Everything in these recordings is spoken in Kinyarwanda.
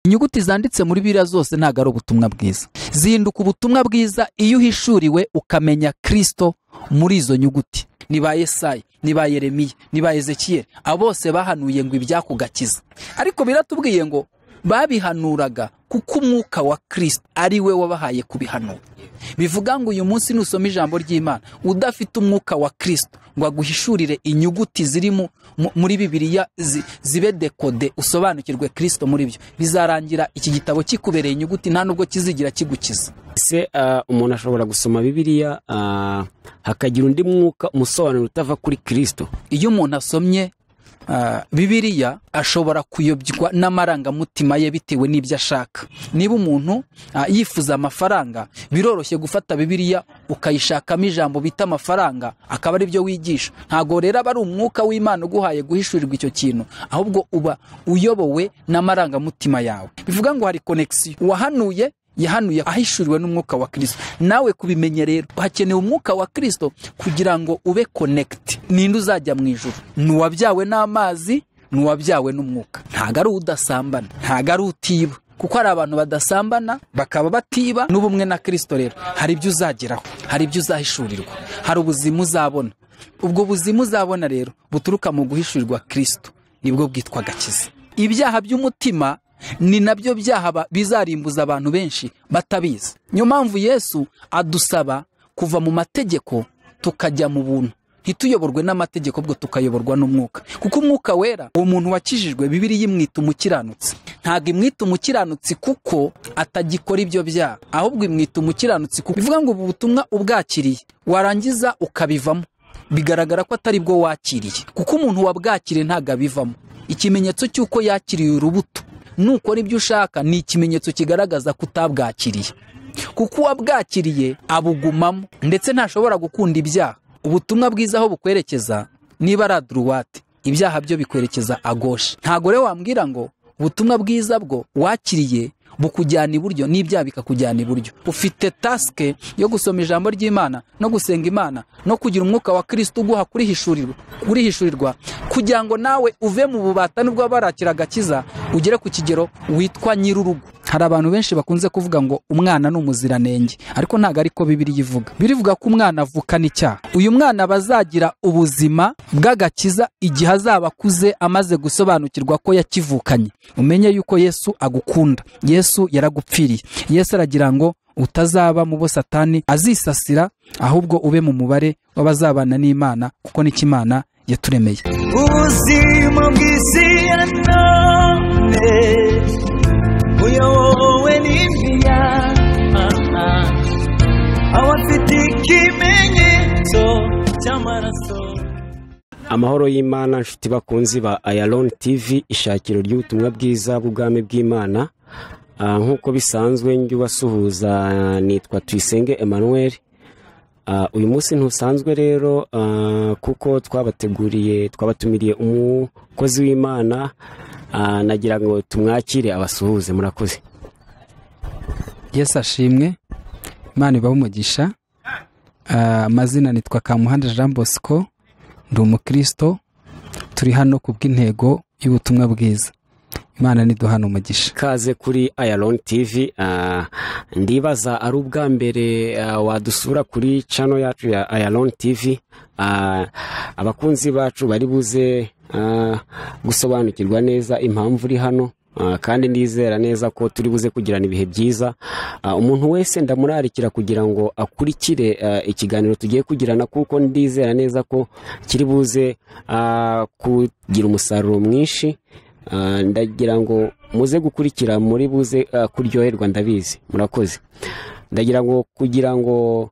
inyuguti zanditse muri biriya zose ntabwo ari ubutumwa bwiza zihinduka ubutumwa bwiza iyo uhishuriwe ukamenya kirisito muri izo nyuguti ni ba esayi ni ba yeremiya ni ba ezekiyeri abo bose bahanuye ngo ibyakugakiza ariko biratubwiye ngo babihanuraga kuko umwuka wa kirisito ari we wabahaye kubihanura bivuga ngo uyu munsi nusoma ijambo ry'imana udafite umwuka wa kirisito ngo aguhishurire inyuguti ziri muri bibiriya zibe dekode usobanukirwe kirisito muri byo bizarangira iki gitabo kikubereye inyuguti nta nubwo kizigira kigukiza se umuntu ashobora gusoma bibiriya hakagira undi mwuka umusobanuro utava kuri kirisito iyo umuntu asomye bibiriya ashobora kuyobywa n'amarangamutima ye bitewe n'ibyo ashaka niba umuntu yifuza amafaranga biroroshye gufata bibiriya ukayishakamo ijambo bita amafaranga akaba ari byo wigisha ntabwo rero aba ari umwuka w'imana uguhaye guhishurirwa icyo kintu ahubwo uba uyobowe n'amarangamutima yawe bivuga ngo hari konegisiyo uwahanuye yahanuye ahishuriwe n'umwuka wa kirisito nawe kubimenya rero hakenewe umwuka wa kirisito kugira ngo ube konegiti ninde uzajya mu ijoro ni uwabyawe n'amazi ni uwabyawe n'umwuka ntabwo ari udasambana ntabwo ari utiba kuko hari abantu badasambana bakaba batiba n'ubumwe na kirisito rero hari ibyo uzageraho hari ibyo uzahishurirwa hari ubuzima uzabona ubwo buzima uzabona rero buturuka mu guhishurirwa kirisito nibwo bwitwa agakiza ibyaha by'umutima ni nabyo byaha bizarimbuza abantu benshi batabizi niyo mpamvu yesu adusaba kuva mu mategeko tukajya mu buntu ntituyoborwe n'amategeko ubwo tukayoborwa n'umwuka kuko umwuka wera uwo muntu wakijijwe bibiri yimwita umukiranutsi ntabwo imwita umukiranutsi kuko atagikora ibyo byaha ahubwo imwita umukiranutsi kuko bivuga ngo ubu butumwa ubwakiriye warangiza ukabivamo bigaragara ko atari bwo wakiriye kuko umuntu wabwakiriye ntabwo abivamo ikimenyetso cy'uko yakiriye urubuto nukora ibyo ushaka ni ikimenyetso kigaragaza ko utabwakiriye kuko uwabwakiriye abugumamo ndetse ntashobora gukunda ibyaha ubutumwa bwiza aho bukwerekeza niba ari aduruwate ibyaha byo bikwerekeza agoshe ntabwo rero wambwira ngo ubutumwa bwiza bwo wakiriye bukujyana iburyo n'ibyaha bikakujyana iburyo ufite tasike yo gusoma ijambo ry'imana no gusenga imana no kugira umwuka wa kirisiti uguha kurihishurirwa kugira ngo nawe uve mu bubata nibwo barakira agakiza ugere ku kigero witwa nyir'urugo hari abantu benshi bakunze kuvuga ngo umwana ni umuziranenge ariko ntabwo ariko bibiriya ivuga birivuga ko umwana avukana icyaha uyu mwana aba azagira ubuzima bw'agakiza igihe azaba akuze amaze gusobanukirwa ko yakivukanye umenye yuko yesu agukunda yesu yaragupfiriye yesu aragira ngo utazaba mu bo satani azisasira ahubwo ube mu mubare w'abazabana n'imana kuko nicyo imana yaturemeye ubuzima bw'isi ya none buyobowe n'inzira abafite ikimenyetso cy'amaraso amahoro y'imana nshuti bakunzi ba ayaroni tivi ishakiro ry'ubutumwa bwiza bw'ubwami bw'imana nk'uko bisanzwe njye ubasuhuza nitwa tuyisenge Emmanuel uyu munsi ntusanzwe rero kuko twabateguriye twabatumiriye umukozi w'imana nagira ngo tumwakire abasuhuze murakoze yesi ashimwe imana ibaho umugisha amazina nitwa kamuhanda jean bosco ndi umukirisito turi hano ku bw'intego y'ubutumwa bwiza imana niduhana umugisha ikaze kuri ayaroni tivi ndibaza ari ubwa mbere wadusura kuri cano yacu ya ayaroni tivi abakunzi bacu bari buze gusobanukirwa neza impamvu uri hano kandi nizera neza ko turi buze kugirana ibihe byiza umuntu wese ndamurarikira kugira ngo akurikire ikiganiro tugiye kugirana kuko ndizera neza ko kiri buze kugira umusaruro mwinshi ndagira ngo muze gukurikira muri buze kuryoherwa ndabizi murakoze ndagira ngo kugira ngo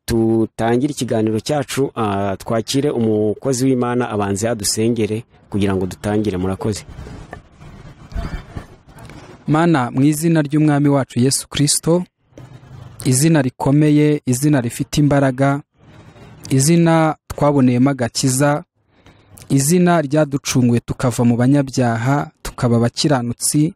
tutangire ikiganiro cyacu twakire umukozi w'imana abanza yadusengere kugira ngo dutangire murakoze mana mu izina ry'umwami wacu yesu kirisito izina rikomeye izina rifite imbaraga izina twaboneyemo agakiza izina ryaducunguye tukava mu banyabyaha tukaba abakiranutsi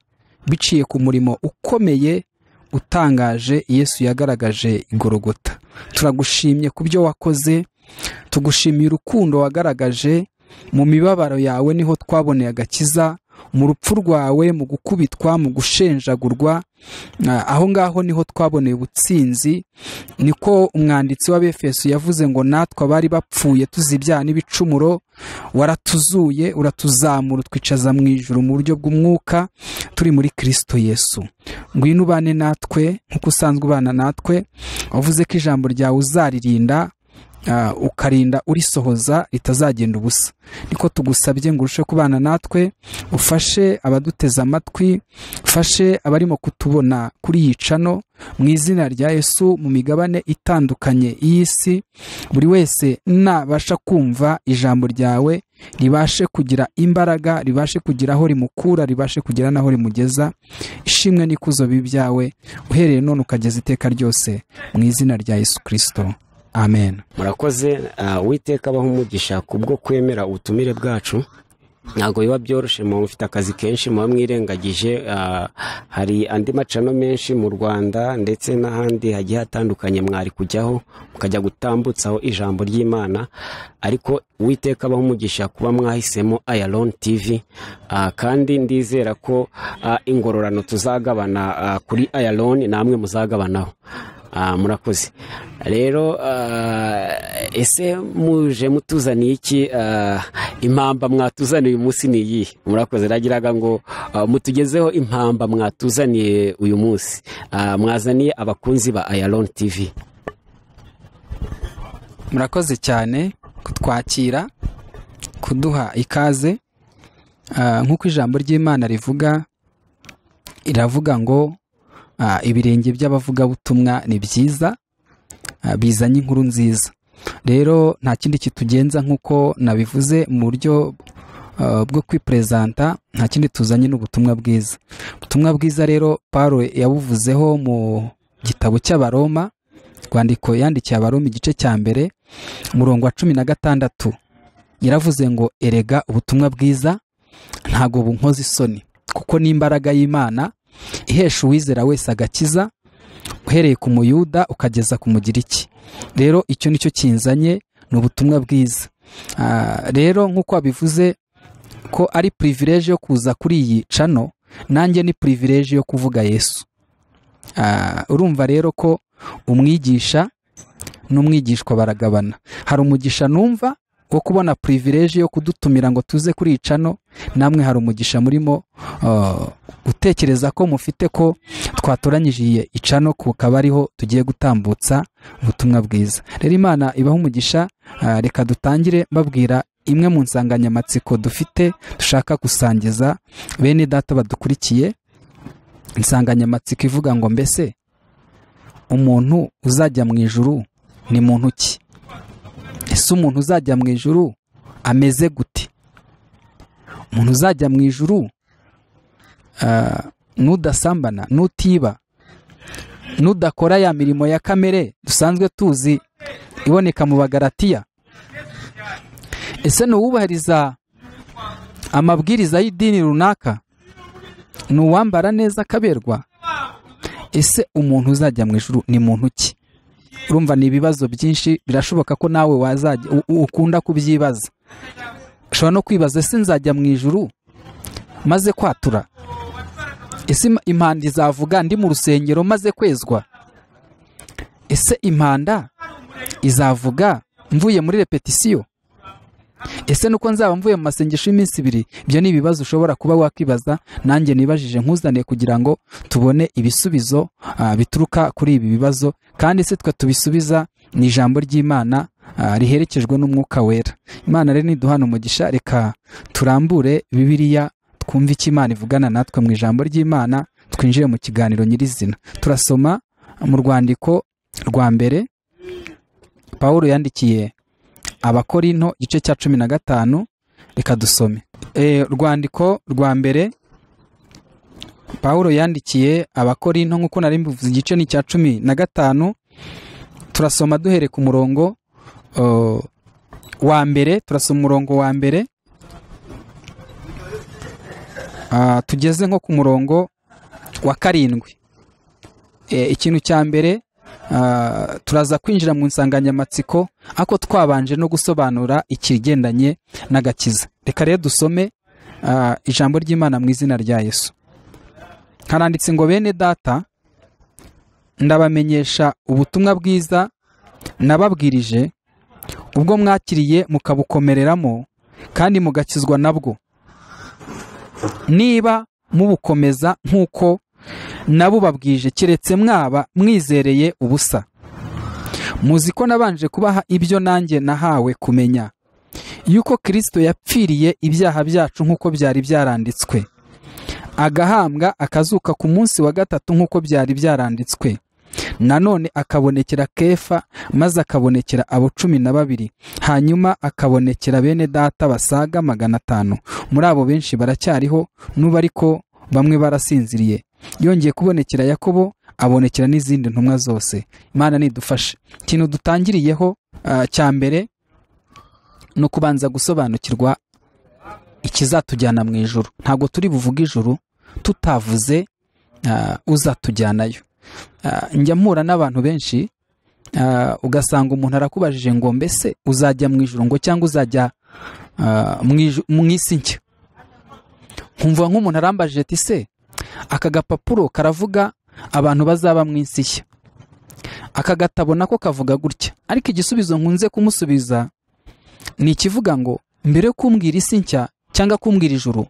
biciye ku murimo ukomeye utangaje yesu yagaragaje igorogota turagushimye ku byo wakoze tugushimiye urukundo wagaragaje mu mibabaro yawe niho twaboneye agakiza mu rupfu rwawe mu gukubitwa mu gushenjagurwa Ah, aho ngaho niho twaboneye ubutsinzi niko umwanditsi w'abefeso yavuze ngo natwe abari bapfuye tuzibyaha n'ibicumuro waratuzuye uratuzamura utwicaza mu ijuru mu buryo bw'umwuka turi muri kirisito yesu ngwino ubane natwe nk'uko usanzwe ubana natwe wavuze ko ijambo ryawe uzaririnda ah, ukarinda urisohoza ritazagenda ubusa niko tugusabye ngo urushe kubana natwe ufashe abaduteze amatwi ufashe abarimo kutubona kuri iyi cano mu izina rya yesu mu migabane itandukanye y'isi buri wese nabasha kumva ijambo ryawe ribashe kugira imbaraga ribashe kugira aho rimukura ribashe kugira n'aho rimugeza ishimwe n'ikuzo bibyawe uhereye none ukageza iteka ryose mu izina rya yesu kirisito amen murakoze ah, uwiteka abaho umugisha kubwo kwemera ubutumire bwacu ntabwo biba byoroshye muba mufite akazi kenshi muba mwirengagije ah, hari andi macano menshi mu rwanda ndetse n'ahandi hagiye hatandukanye mwari kujyaho mukajya gutambutsaho ijambo ry'imana ariko uwiteka abaho umugisha kuba mwahisemo ayaloni tivi ah, kandi ndizera ko ah, ingororano tuzagabana ah, kuri ayaloni namwe muzagabanaho Ah, murakoze rero ah, ese muje mutuzaniye iki Ah, impamba mwatuzaniye uyu munsi ni iyihe murakoze ragiraga ngo ah, mutugezeho impamba mwatuzaniye uyu munsi Ah, mwazaniye abakunzi ba ayaloni tivi murakoze cyane kutwakira kuduha ikaze Ah, nk'uko ijambo ry'imana rivuga riravuga ngo ah, ibirenge by'abavugabutumwa ni byiza ah, bizanye inkuru nziza rero nta kindi kitugenza nk'uko nabivuze mu buryo ah, bwo kwiperezanta nta kindi tuzanye n'ubutumwa bwiza ubutumwa bwiza rero paro yabuvuzeho mu gitabo cy'abaroma rwandiko yandikiye abaroma igice cya mbere umurongo wa cumi na gatandatu yaravuze ngo erega ubutumwa bwiza ntabwo bunkoza isoni kuko ni imbaraga y'imana ihesha uwizera wese agakiza uhereye ku muyuda ukageza ku mugiriki rero icyo nicyo kinzanye ni ubutumwa bwiza Ah, rero nk'uko wabivuze ko ari pirivireje yo kuza kuri iyi cano nanjye ni pirivireje yo kuvuga yesu Ah, urumva rero ko umwigisha n'umwigishwa baragabana hari umugisha numva wo kubona purivireje yo kudutumira ngo tuze kuri iyi cano namwe hari umugisha murimo ah, gutekereza ko mufite ko twatoranyije iyi cano kukaba ariho tugiye gutambutsa ubutumwa bwiza rero imana ibaho umugisha ah, reka dutangire babwira imwe mu nsanganyamatsiko dufite dushaka gusangiza bene data badukurikiye insanganyamatsiko ivuga ngo mbese umuntu uzajya mu ijuru ni muntu ki ese umuntu uzajya mu ijuru ameze gute umuntu uzajya mu ijuru ah, n'udasambana n'utiba n'udakora ya mirimo ya kamere dusanzwe tuzi iboneka mu bagaratiya ese ni uwubahiriza amabwiriza y'idini runaka ni uwambara neza akaberwa ese umuntu uzajya mu ijuru ni muntu ki urumva ni ibibazo byinshi birashoboka ko nawe wazajya u- u- ukunda kubyibaza ushobora no kwibaza ese nzajya mu ijuru maze kwatura ese im- impanda izavuga ndi mu rusengero maze kwezwa ese impanda izavuga mvuye muri repetisiyo ese nuko nzaba mvuye mu masengesho y'iminsi ibiri ibyo ni ibibazo ushobora kuba wakwibaza nanjye nibajije nkuzaniye kugira ngo tubone ibisubizo ah, bituruka kuri ibi bibazo kandi se twe tubisubiza ni ijambo ry'imana ah, riherekejwe n'umwuka wera imana rero niduhana umugisha reka turambure bibiliya twumve icyo imana ivugana natwe mu ijambo ry'imana twinjire mu kiganiro nyirizina turasoma mu rwandiko rwa mbere pawulo yandikiye abakorinto igice cya cumi na gatanu reka dusome Eh, urwandiko rwa mbere pawulo yandikiye abakorinto nk'uko nari mbivuze igice ni icya cumi na gatanu turasoma duhereye ku murongo oh, wa mbere turasoma umurongo wa mbere Ah, tugeze nko ku murongo wa karindwi Eh, ikintu cya mbere ah, turaza kwinjira mu nsanganyamatsiko ariko twabanje no gusobanura ikigendanye n'agakiza reka rero dusome ah, ijambo ry'imana mu izina rya yesu haranditse ngo bene data ndabamenyesha ubutumwa bwiza nababwirije ubwo mwakiriye mukabukomereramo kandi mugakizwa nabwo niba mubukomeza nk'uko nabubabwije keretse mwaba mwizereye ubusa muzi ko nabanje kubaha ibyo nanjye nahawe kumenya yuko kirisito yapfiriye ibyaha byacu nk'uko byari byaranditswe agahambwa akazuka ku munsi wa gatatu nk'uko byari byaranditswe nanone akabonekera kefa maze akabonekera abo cumi na babiri hanyuma akabonekera bene data basaga magana atanu muri abo benshi baracyariho n'ubu ariko bamwe barasinziriye yongeye kubonekera yakobo abonekera n'izindi ntumwa zose imana nidufashe ikintu dutangiriyeho ah, cya mbere ni ukubanza gusobanukirwa ikizatujyana mu ijoro ntabwo turi buvuge ijoro tutavuze ah, uzatujyanayo Ah, njya mpura n'abantu benshi ah, ugasanga umuntu arakubajije ngo mbese uzajya mu ijoro ngo cyangwa uzajya ah, mu iju- mu isi nshya nkumva nk'umuntu arambajije ati se aka gapapuro karavuga abantu bazaba mu isi nshya aka gatabo nako kavuga gutya ariko igisubizo nkunze kumusubiza ni ikivuga ngo mbere yo kumbwira isi nshya cyangwa kumbwira ijuru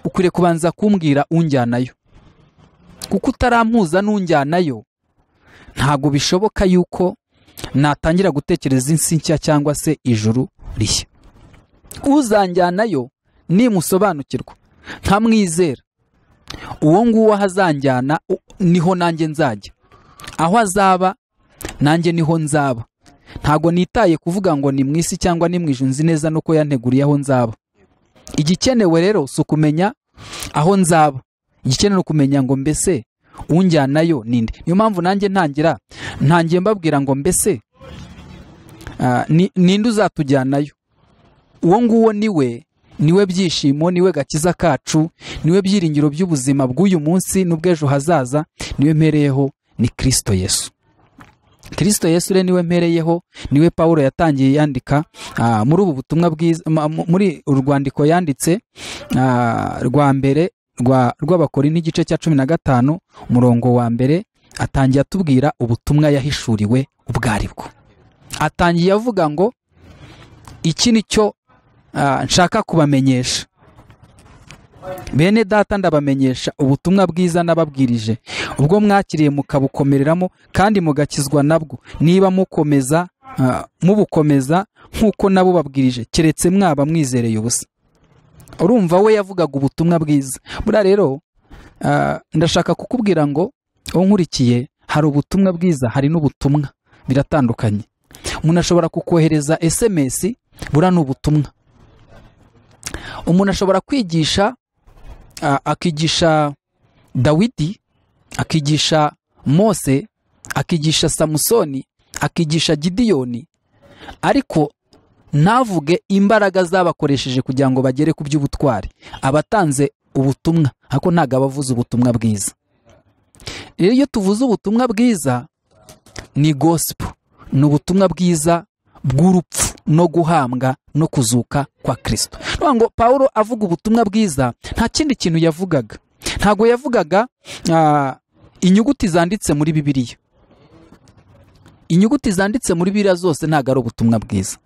ukwiriye kubanza kumbwira unjyanayo kuko utarampuza n'unjyanayo ntabwo bishoboka yuko natangira gutekereza insi nshya cyangwa se ijuru rishya uzanjyanayo nimusobanukirwa nkamwizera uwo nguwo aho azanjyana u- niho nanjye nzajya aho azaba nanjye niho nzaba ntabwo nitaye kuvuga ngo ni mu isi cyangwa ni mu ijuru nzi neza nuko yanteguriye aho nzaba igikenewe rero si ukumenya aho nzaba igikenewe ni ukumenya ngo mbese unjyanayo ninde niyo mpamvu nanjye ntangira ntangiye mbabwira ngo mbese ah, ni- ninde uzatujyanayo uwo nguwo niwe niwe byishimo niwe gakiza kacu niwe byiringiro by'ubuzima bw'uyu munsi n'ubw'ejo hazaza niwe mpereyeho ni kirisito yesu kirisito yesu rero niwe mpereyeho niwe pawulo yatangiye yandika ah, muri ubu butumwa bwiza ma- mu- muri uru rwandiko yanditse ah, rwa mbere rwa- rw'abakorinto igice cya cumi na gatanu umurongo wa mbere atangiye atubwira ubutumwa yahishuriwe ubwo aribwo atangiye avuga ngo iki ni cyo ah, nshaka kubamenyesha bene data ndabamenyesha ubutumwa bwiza nababwirije ubwo mwakiriye mukabukomereramo kandi mugakizwa nabwo niba mukomeza ah, mubukomeza nk'uko nabo babwirije keretse mwaba mwizereye ubusa urumva we yavugaga ubutumwa bwiza buriya rero ah, ndashaka kukubwira ngo uwo nkurikiye hari ubutumwa bwiza hari n'ubutumwa biratandukanye umuntu ashobora kukohereza sms buriya ni ubutumwa umuntu ashobora kwigisha ah, akigisha dawidi akigisha mose akigisha samusoni akigisha gidiyoni ariko ntavuge imbaraga zabakoresheje kugira ngo bagere ku by'ubutwari abatanze ubutumwa ariko ntabwo abavuze ubutumwa bwiza rero iyo tuvuze ubutumwa bwiza ni gosipo ni ubutumwa bwiza bw'urupfu no guhambwa no kuzuka kwa kirisito ni ukuvuga ngo paul avuga ubutumwa bwiza nta kindi kintu yavugaga ntabwo yavugaga ah, inyuguti zanditse muri bibiliya inyuguti zanditse muri bibiliya zose ntabwo ari ubutumwa bwiza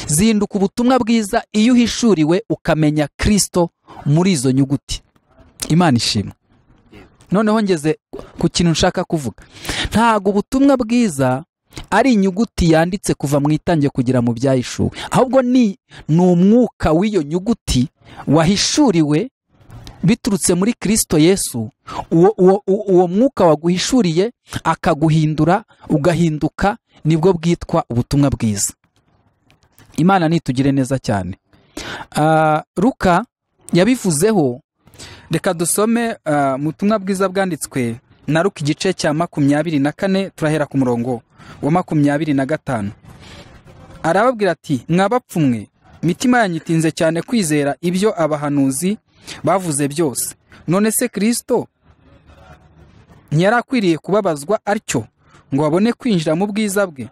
zinduka ubutumwa bwiza iyo uhishuriwe ukamenya kirisito muri izo nyuguti imana ishimwe noneho ngeze ku kintu nshaka kuvuga ntabwo ubutumwa bwiza ari inyuguti yanditse kuva mu itange kugera mu byahishuwe ahubwo ni ni umwuka w'iyo nyuguti wahishuriwe biturutse muri kirisito yesu uwo, uwo, uwo- uwo mwuka waguhishuriye akaguhindura ugahinduka nibwo bwitwa ubutumwa bwiza imana nitugire neza cyane Ah, luka yabivuzeho reka dusome ah, mu butumwa bwiza bwanditswe na luka igice cya makumyabiri na kane turahera ku murongo wa makumyabiri na gatanu arababwira ati mwabapfumwe imitima yanyu itinze cyane kwizera ibyo abahanuzi bavuze byose none se kirisito ntiyari akwiriye kubabazwa atyo ngo babone kwinjira mu bwiza bwe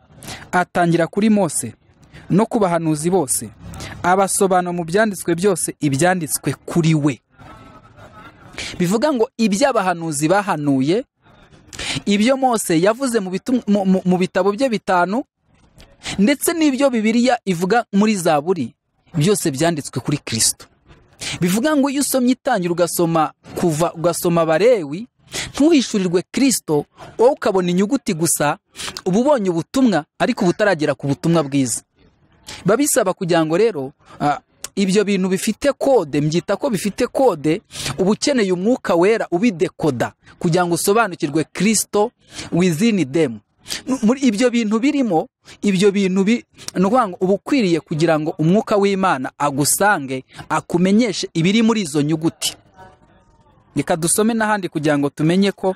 atangira kuri mose no ku bahanuzi bose abasobanura mu byanditswe byose ibyanditswe kuri we bivuga ngo iby'abahanuzi bahanuye ibyo mose yavuze mu bitu- mu- mu- mu bitabo bye bitanu ndetse n'ibyo bibiliya ivuga muri zaburi byose byanditswe kuri kirisito bivuga ngo iyo usomye itangira ugasoma kuva ugasoma abarewi ntuhishurirwe kirisito wowe ukabona inyuguti gusa uba ubonye ubutumwa ariko uba utaragera ku butumwa bwiza biba bisaba kugira ngo rero ah, ibyo bintu bifite kode mbyita ko bifite kode uba ukeneye umwuka wera ubidekoda kugira ngo usobanukirwe kirisito wizini demu Nu- muri ibyo bintu birimo ibyo bintu bi ni ukuvuga ngo uba ukwiriye kugira ngo umwuka w'imana agusange akumenyeshe ibiri muri izo nyuguti reka dusome n'ahandi kugira ngo tumenye ko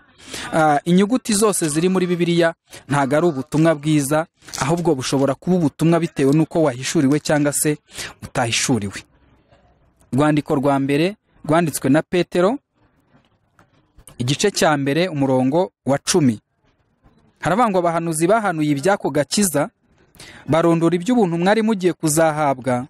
ah, inyuguti zose ziri muri bibiliya ntabwo ari ubutumwa bwiza ahubwo bushobora kuba ubutumwa bitewe n'uko wahishuriwe cyangwa se utahishuriwe urwandiko rwa mbere rwanditswe na petero igice cya mbere umurongo wa cumi haravuga ngo abahanuzi bahanuye iby'ako gakiza barondora iby'ubuntu mwari mugiye kuzahabwa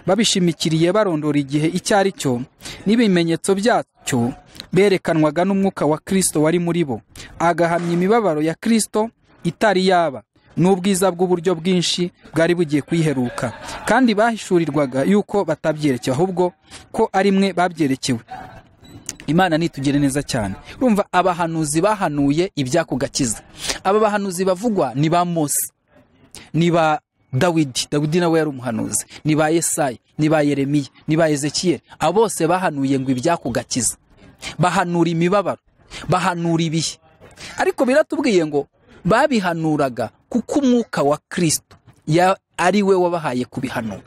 babishimikiriye barondora igihe icyo ari cyo n'ibimenyetso byacyo berekanwaga n'umwuka wa kirisito wari muri bo agahamya imibabaro ya kirisito itari yaba n'ubwiza bw'uburyo bwinshi bwari bugiye kuyiheruka kandi bahishurirwaga yuko batabyerekewe ahubwo ko ari mwe babyerekewe imana nitugire neza cyane urumva abahanuzi bahanuye iby'ako gakiza aba bahanuzi bavugwa ni ba mose ni ba dawidi dawidi nawe yari umuhanuzi ni ba yesayi ni ba yeremiya ni ba ezekiyeli abo bose bahanuye ngo iby'ako gakiza bahanura imibabaro bahanura ibihe ariko biratubwiye ngo babihanuraga kuko umwuka wa kirisito ya- ari we wabahaye kubihanura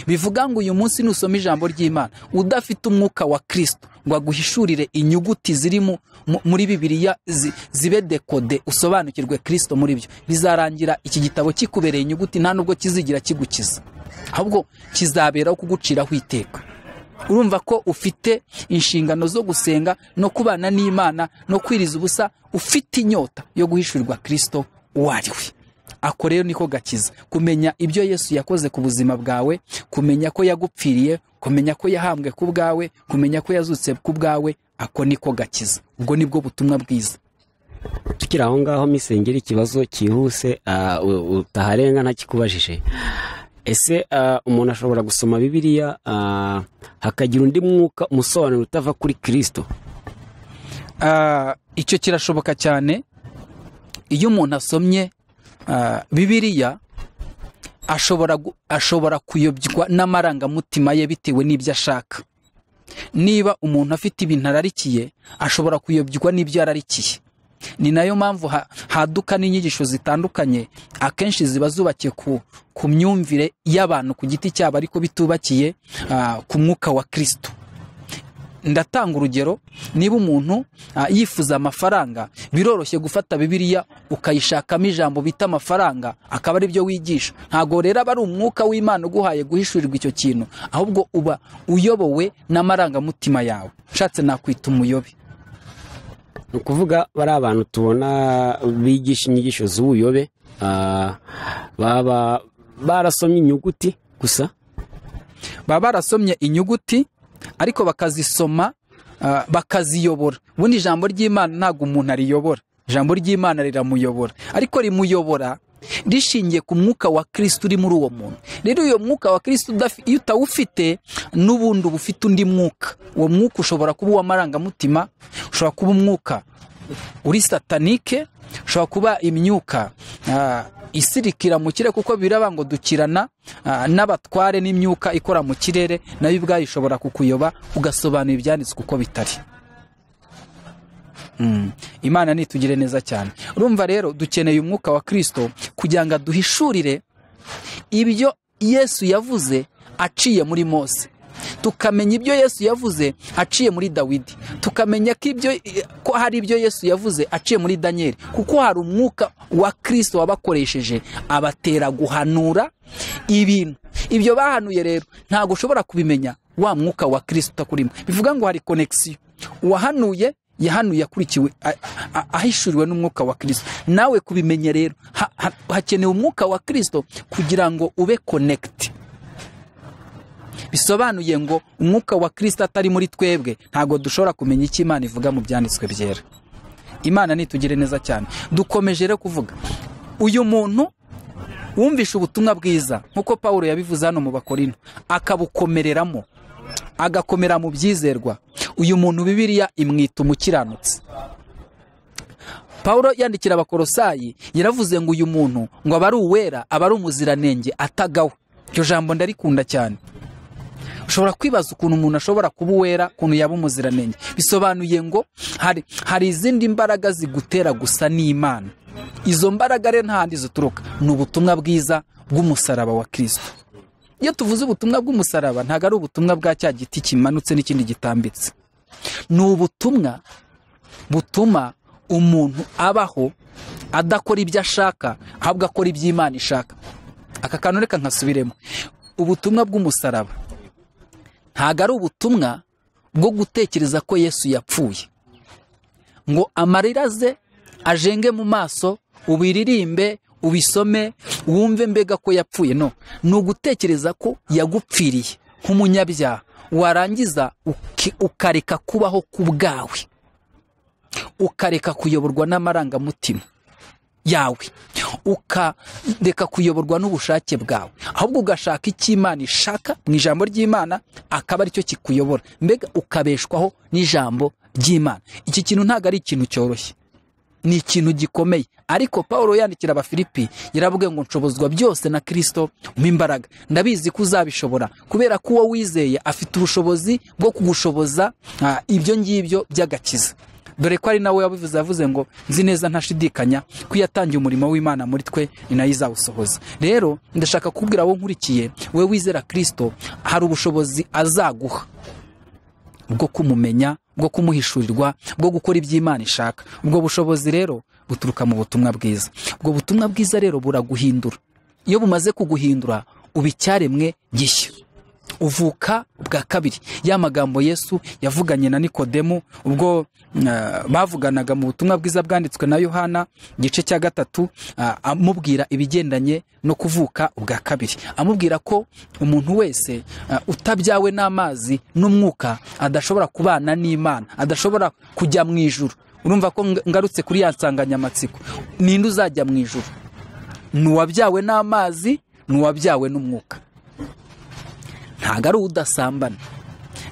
bivuga ngo uyu munsi nusoma ijambo ry'imana udafite umwuka wa kirisito ngo aguhishurire inyuguti ziri mu- mu- muri bibiliya zi- zibe dekode usobanukirwe kirisito muri byo bizarangira iki gitabo kikubereye inyuguti nta nubwo kizigira kigukiza ahubwo kizaberaho kuguciraho iteka urumva ko ufite inshingano zo gusenga no kubana n'imana no kwiriza ubusa ufite inyota yo guhishurirwa kirisito uwo ari we ako rero niko gakiza kumenya ibyo yesu yakoze ku buzima bwawe kumenya ko yagupfiriye kumenya ko yahambwe ku bwawe kumenya ko yazutse ku bwawe ako niko gakiza ubwo nibwo butumwa bwiza tukiri aho ngaho misengeri ikibazo cyihuse ah, u- utaharenga ntakikubajije ese ah, umuntu ashobora gusoma bibiliya ah, hakagira undi mwuka umusobanuro utava kuri kirisito Ah, icyo kirashoboka cyane iyo umuntu asomye ah, bibiliya ashobora gu- ashobora kuyobywa n'amarangamutima ye bitewe n'ibyo ashaka niba umuntu afite ibintu ararikiye ashobora kuyobywa n'ibyo yararikiye ni nayo mpamvu ha- haduka n'inyigisho zitandukanye akenshi ziba zubakiye ku, ku myumvire y'abantu ku giti cyabo ariko bitubakiye ah, ku mwuka wa kirisito ndatanga urugero niba umuntu ah, yifuza amafaranga biroroshye gufata bibiliya ukayishakamo ijambo bita amafaranga akaba ari byo wigisha ntabwo rero aba ari umwuka w'imana uguhaye guhishurirwa icyo kintu ahubwo uba uyobowe n'amarangamutima yawe nshatse nakwita umuyobe ni ukuvuga bari abantu tubona bigisha inyigisho z'ubuyobe ah, baba barasomye inyuguti gusa baba barasomye inyuguti ariko bakazisoma ah, bakaziyobora ubundi ijambo ry'imana ntabwo umuntu ariyobora ijambo ry'imana riramuyobora ariko rimuyobora rishingiye ku mwuka wa kirisito uri muri uwo muntu rero uyo mwuka wa kirisito udafi- iyo utawufite n'ubundi uba ufite undi mwuka uwo mwuka ushobora kuba uw'amarangamutima ushobora kuba umwuka uri satanike ushobora kuba imyuka ah, isirikira mu kirere kuko biraba ngo dukirana ah, n'abatware n'imyuka ikora mu kirere nayo ubwayo ishobora kukuyoba ugasobanura ibyanditswe uko bitari Mm. imana nitugire neza cyane urumva rero dukeneye umwuka wa kirisito kugira ngo aduhishurire ibyo yesu yavuze aciye muri mose tukamenya ibyo yesu yavuze aciye muri dawidi tukamenya ko ibyo ko hari ibyo yesu yavuze aciye muri daniyeli kuko hari umwuka wa kirisito wabakoresheje abatera guhanura ibintu ibyo bahanuye rero ntabwo ushobora kubimenya wa mwuka wa kirisito utakurimo bivuga ngo hari konegisiyo uwahanuye yahanuye akurikiwe a- a- ahishuriwe n'umwuka wa kirisito nawe kubimenya rero ha- ha- hakenewe umwuka wa kirisito kugira ngo ube konegiti bisobanuye ngo umwuka wa kirisita atari muri twebwe ntabwo dushobora kumenya icyo imana ivuga mu byanditswe byera imana nitugire neza cyane dukomeje rero kuvuga uyu muntu wumvishe ubutumwa bwiza nk'uko paul yabivuze hano mu bakorino akabukomereramo agakomera mu byizerwa uyu muntu bibiliya imwita umukiranutsi paul yandikira abakorosayi yaravuze ngo uyu muntu ngo aba ari uwera aba ari umuziranenge atagawe iryo jambo ndarikunda cyane ushobora kwibaza ukuntu umuntu ashobora kuba uwera ukuntu yaba umuziranenge bisobanuye ngo hari hari izindi mbaraga zigutera gusa n'imana izo mbaraga rero nta handi zituruka ni ubutumwa bwiza bw'umusaraba wa kirisito iyo tuvuze ubutumwa bw'umusaraba ntabwo ari ubutumwa bwa cya giti kimanutse n'ikindi gitambitse ni ubutumwa butuma umuntu abaho adakora ibyo ashaka ahubwo akora ibyo imana ishaka aka kantu reka nkasubiremo ubutumwa bw'umusaraba ntabwo ari ubutumwa bwo gutekereza ko yesu yapfuye ngo amarira ze ajenge mu maso ubiririmbe ubisome wumve mbega ko yapfuye no ni ugutekereza ko yagupfiriye nk'umunyabyaha warangiza uki- ukareka kubaho ku bwawe ukareka kuyoborwa n'amarangamutima yawe ukareka kuyoborwa n'ubushake bwawe ahubwo ugashaka icyo imana ishaka mu ijambo ry'imana akaba aricyo kikuyobora mbega ukabeshwaho n'ijambo ry'imana iki kintu ntabwo ari ikintu cyoroshye ni ikintu gikomeye ariko paul yandikira abafilipi yaravuga ngo nshobozwa byose na kirisito mu imbaraga ndabizi ko uzabishobora kubera ko uwo wizeye afite ubushobozi bwo kugushoboza ah, ibyo ngibyo by'agakiza dore ko ari nawe wabivuze yavuze ngo nzi neza ntashidikanya ko iyo atangiye umurimo w'imana muri twe ni nayo izawusohoza rero ndashaka kubwira wowe nkurikiye we wizera kirisito hari ubushobozi azaguha bwo kumumenya bwo kumuhishurirwa bwo gukora ibyo imana ishaka ubwo bushobozi rero buturuka mu butumwa bwiza ubwo butumwa bwiza rero buraguhindura iyo bumaze kuguhindura uba icyaremwe gishya uvuka bwa kabiri ya magambo yesu yavuganye na nikodemu ubwo mm, ah, bavuganaga mu butumwa bwiza bwanditswe na yohana igice cya gatatu ah, amubwira ibigendanye no kuvuka ubwa kabiri amubwira ko umuntu wese ah, utabyawe n'amazi n'umwuka adashobora kubana n'imana adashobora kujya mu ijuru urumva ko nga- ngarutse kuri ya nsanganyamatsiko ninde uzajya mu ijuru ni uwabyawe n'amazi ni uwabyawe n'umwuka ntabwo ari udasambana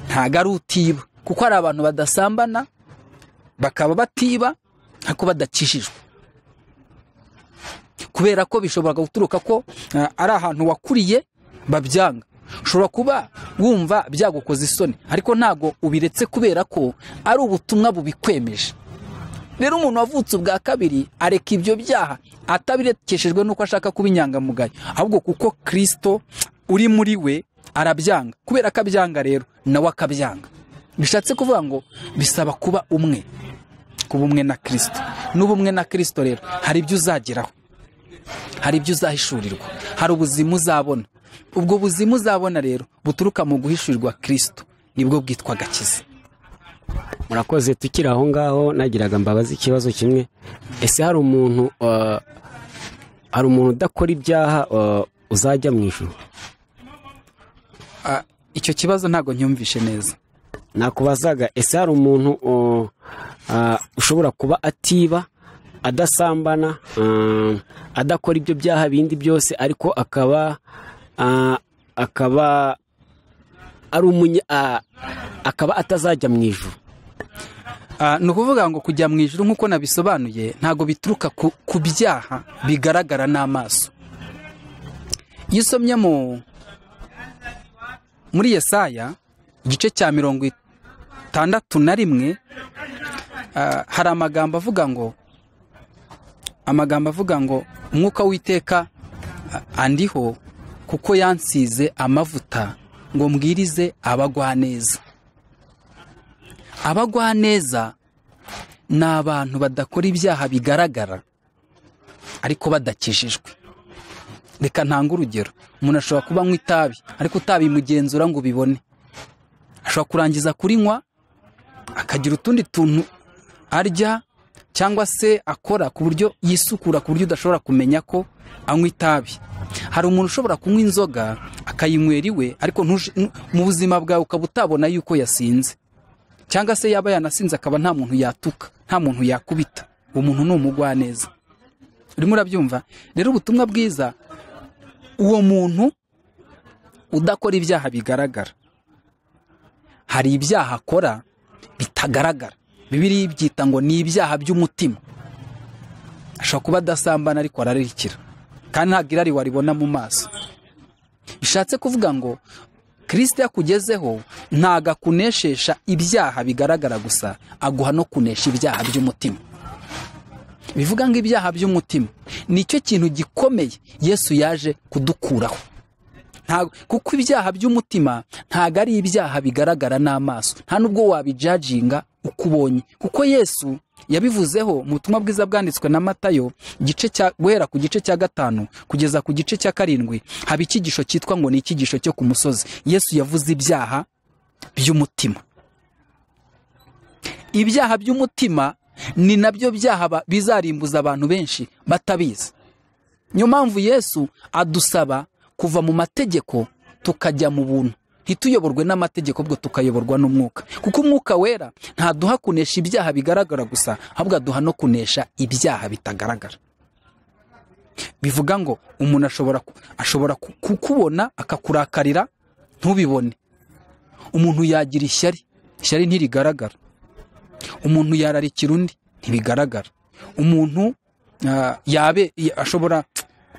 ntabwo ari utiba kuko hari abantu badasambana bakaba batiba ariko badakijijwe kubera ko bishobora guturuka ko ah, ari ahantu wakuriye babyanga ushobora kuba wumva byagukoze isoni ariko ntabwo ubiretse kubera ko ari ubutumwa bubikwemeje rero umuntu wavutse ubwa kabiri areka ibyo byaha atabirekeshejwe n'uko ashaka kuba inyangamugayo ahubwo kuko kirisito uri muri we arabyanga kubera ko abyanga rero nawe akabyanga bishatse kuvuga ngo bisaba kuba umwe kuba umwe na kirisito n'uba umwe na kirisito rero hari ibyo uzageraho hari ibyo uzahishurirwa hari ubuzima uzabona ubwo buzima uzabona rero buturuka mu guhishurirwa kirisito nibwo bwitwa agakiza murakoze tukiri aho ngaho nagiraga mbabaza ikibazo kimwe ese hari umuntu uh, hari umuntu udakora ibyaha uh, uzajya mu ijuru Ah, icyo kibazo ntabwo nyumvishe neza nakubazaga ese hari umuntu uh, uh, ushobora kuba atiba adasambana um, adakora ibyo byaha bindi byose ariko akaba uh, akaba ari umunya uh, akaba atazajya mu ijuru Ah, ni ukuvuga ngo kujya mu ijuru nk'uko nabisobanuye ntabwo bituruka ku, ku byaha bigaragara n'amaso iyo usomye mu muri yesaya igice cya mirongo itandatu na rimwe ah, hari amagambo avuga ngo amagambo avuga ngo umwuka w'iteka ah, andiho kuko yansize amavuta ngo mbwirize abagwaneza abagwaneza ni abantu badakora ibyaha bigaragara ariko badakijijwe reka ntange urugero umuntu ashobora kuba anywa itabi ariko utabimugenzura ngo ubibone ashobora kurangiza kurinywa akagira utundi tuntu arya cyangwa se akora ku buryo yisukura ku buryo udashobora kumenya ko anywa itabi hari umuntu ushobora kunywa inzoga akayinywera iwe ariko ntush- n- mu buzima bwawe ukaba utabona yuko yasinze cyangwa se yaba yanasinze akaba nta muntu yatuka nta muntu yakubita uwo muntu ni umugwaneza urimo urabyumva rero ubutumwa bwiza uwo muntu udakora ibyaha bigaragara hari ibyaha akora bitagaragara bibiri ibyita ngo ni ibyaha by'umutima ashobora kuba adasambana ariko ararikira kandi ntabwo irari waribona mu maso bishatse kuvuga ngo kirisite yakugezeho ntabwo akuneshisha ibyaha bigaragara gusa aguha no kunesha ibyaha by'umutima bivuga ngo ibyaha by'umutima nicyo kintu gikomeye yesu yaje kudukuraho Ntago- kuko ibyaha by'umutima ntabwo ari ibyaha bigaragara n'amaso nta nubwo wabijajinga uko ubonye kuko yesu yabivuzeho mu butumwa bwiza bwanditswe na matayo igice cya guhera ku gice cya gatanu kugeza ku gice cya karindwi haba icyigisho cyitwa ngo ni icyigisho cyo ku musozi yesu yavuze ibyaha by'umutima ibyaha by'umutima ni nabyo byaha ba- bizarimbuza abantu benshi batabizi niyo mpamvu yesu adusaba kuva mu mategeko tukajya mu buntu ntituyoborwe n'amategeko ahubwo tukayoborwa n'umwuka kuko umwuka wera ntaduha kunesha ibyaha bigaragara gusa ahubwo aduha no kunesha ibyaha bitagaragara bivuga ngo umuntu ashobora ku- ashobora ku- kukubona akakurakarira ntubibone umuntu yagira ishyari ishyari ntirigaragara umuntu yararikira undi ntibigaragara umuntu ah, yabe ya- ashobora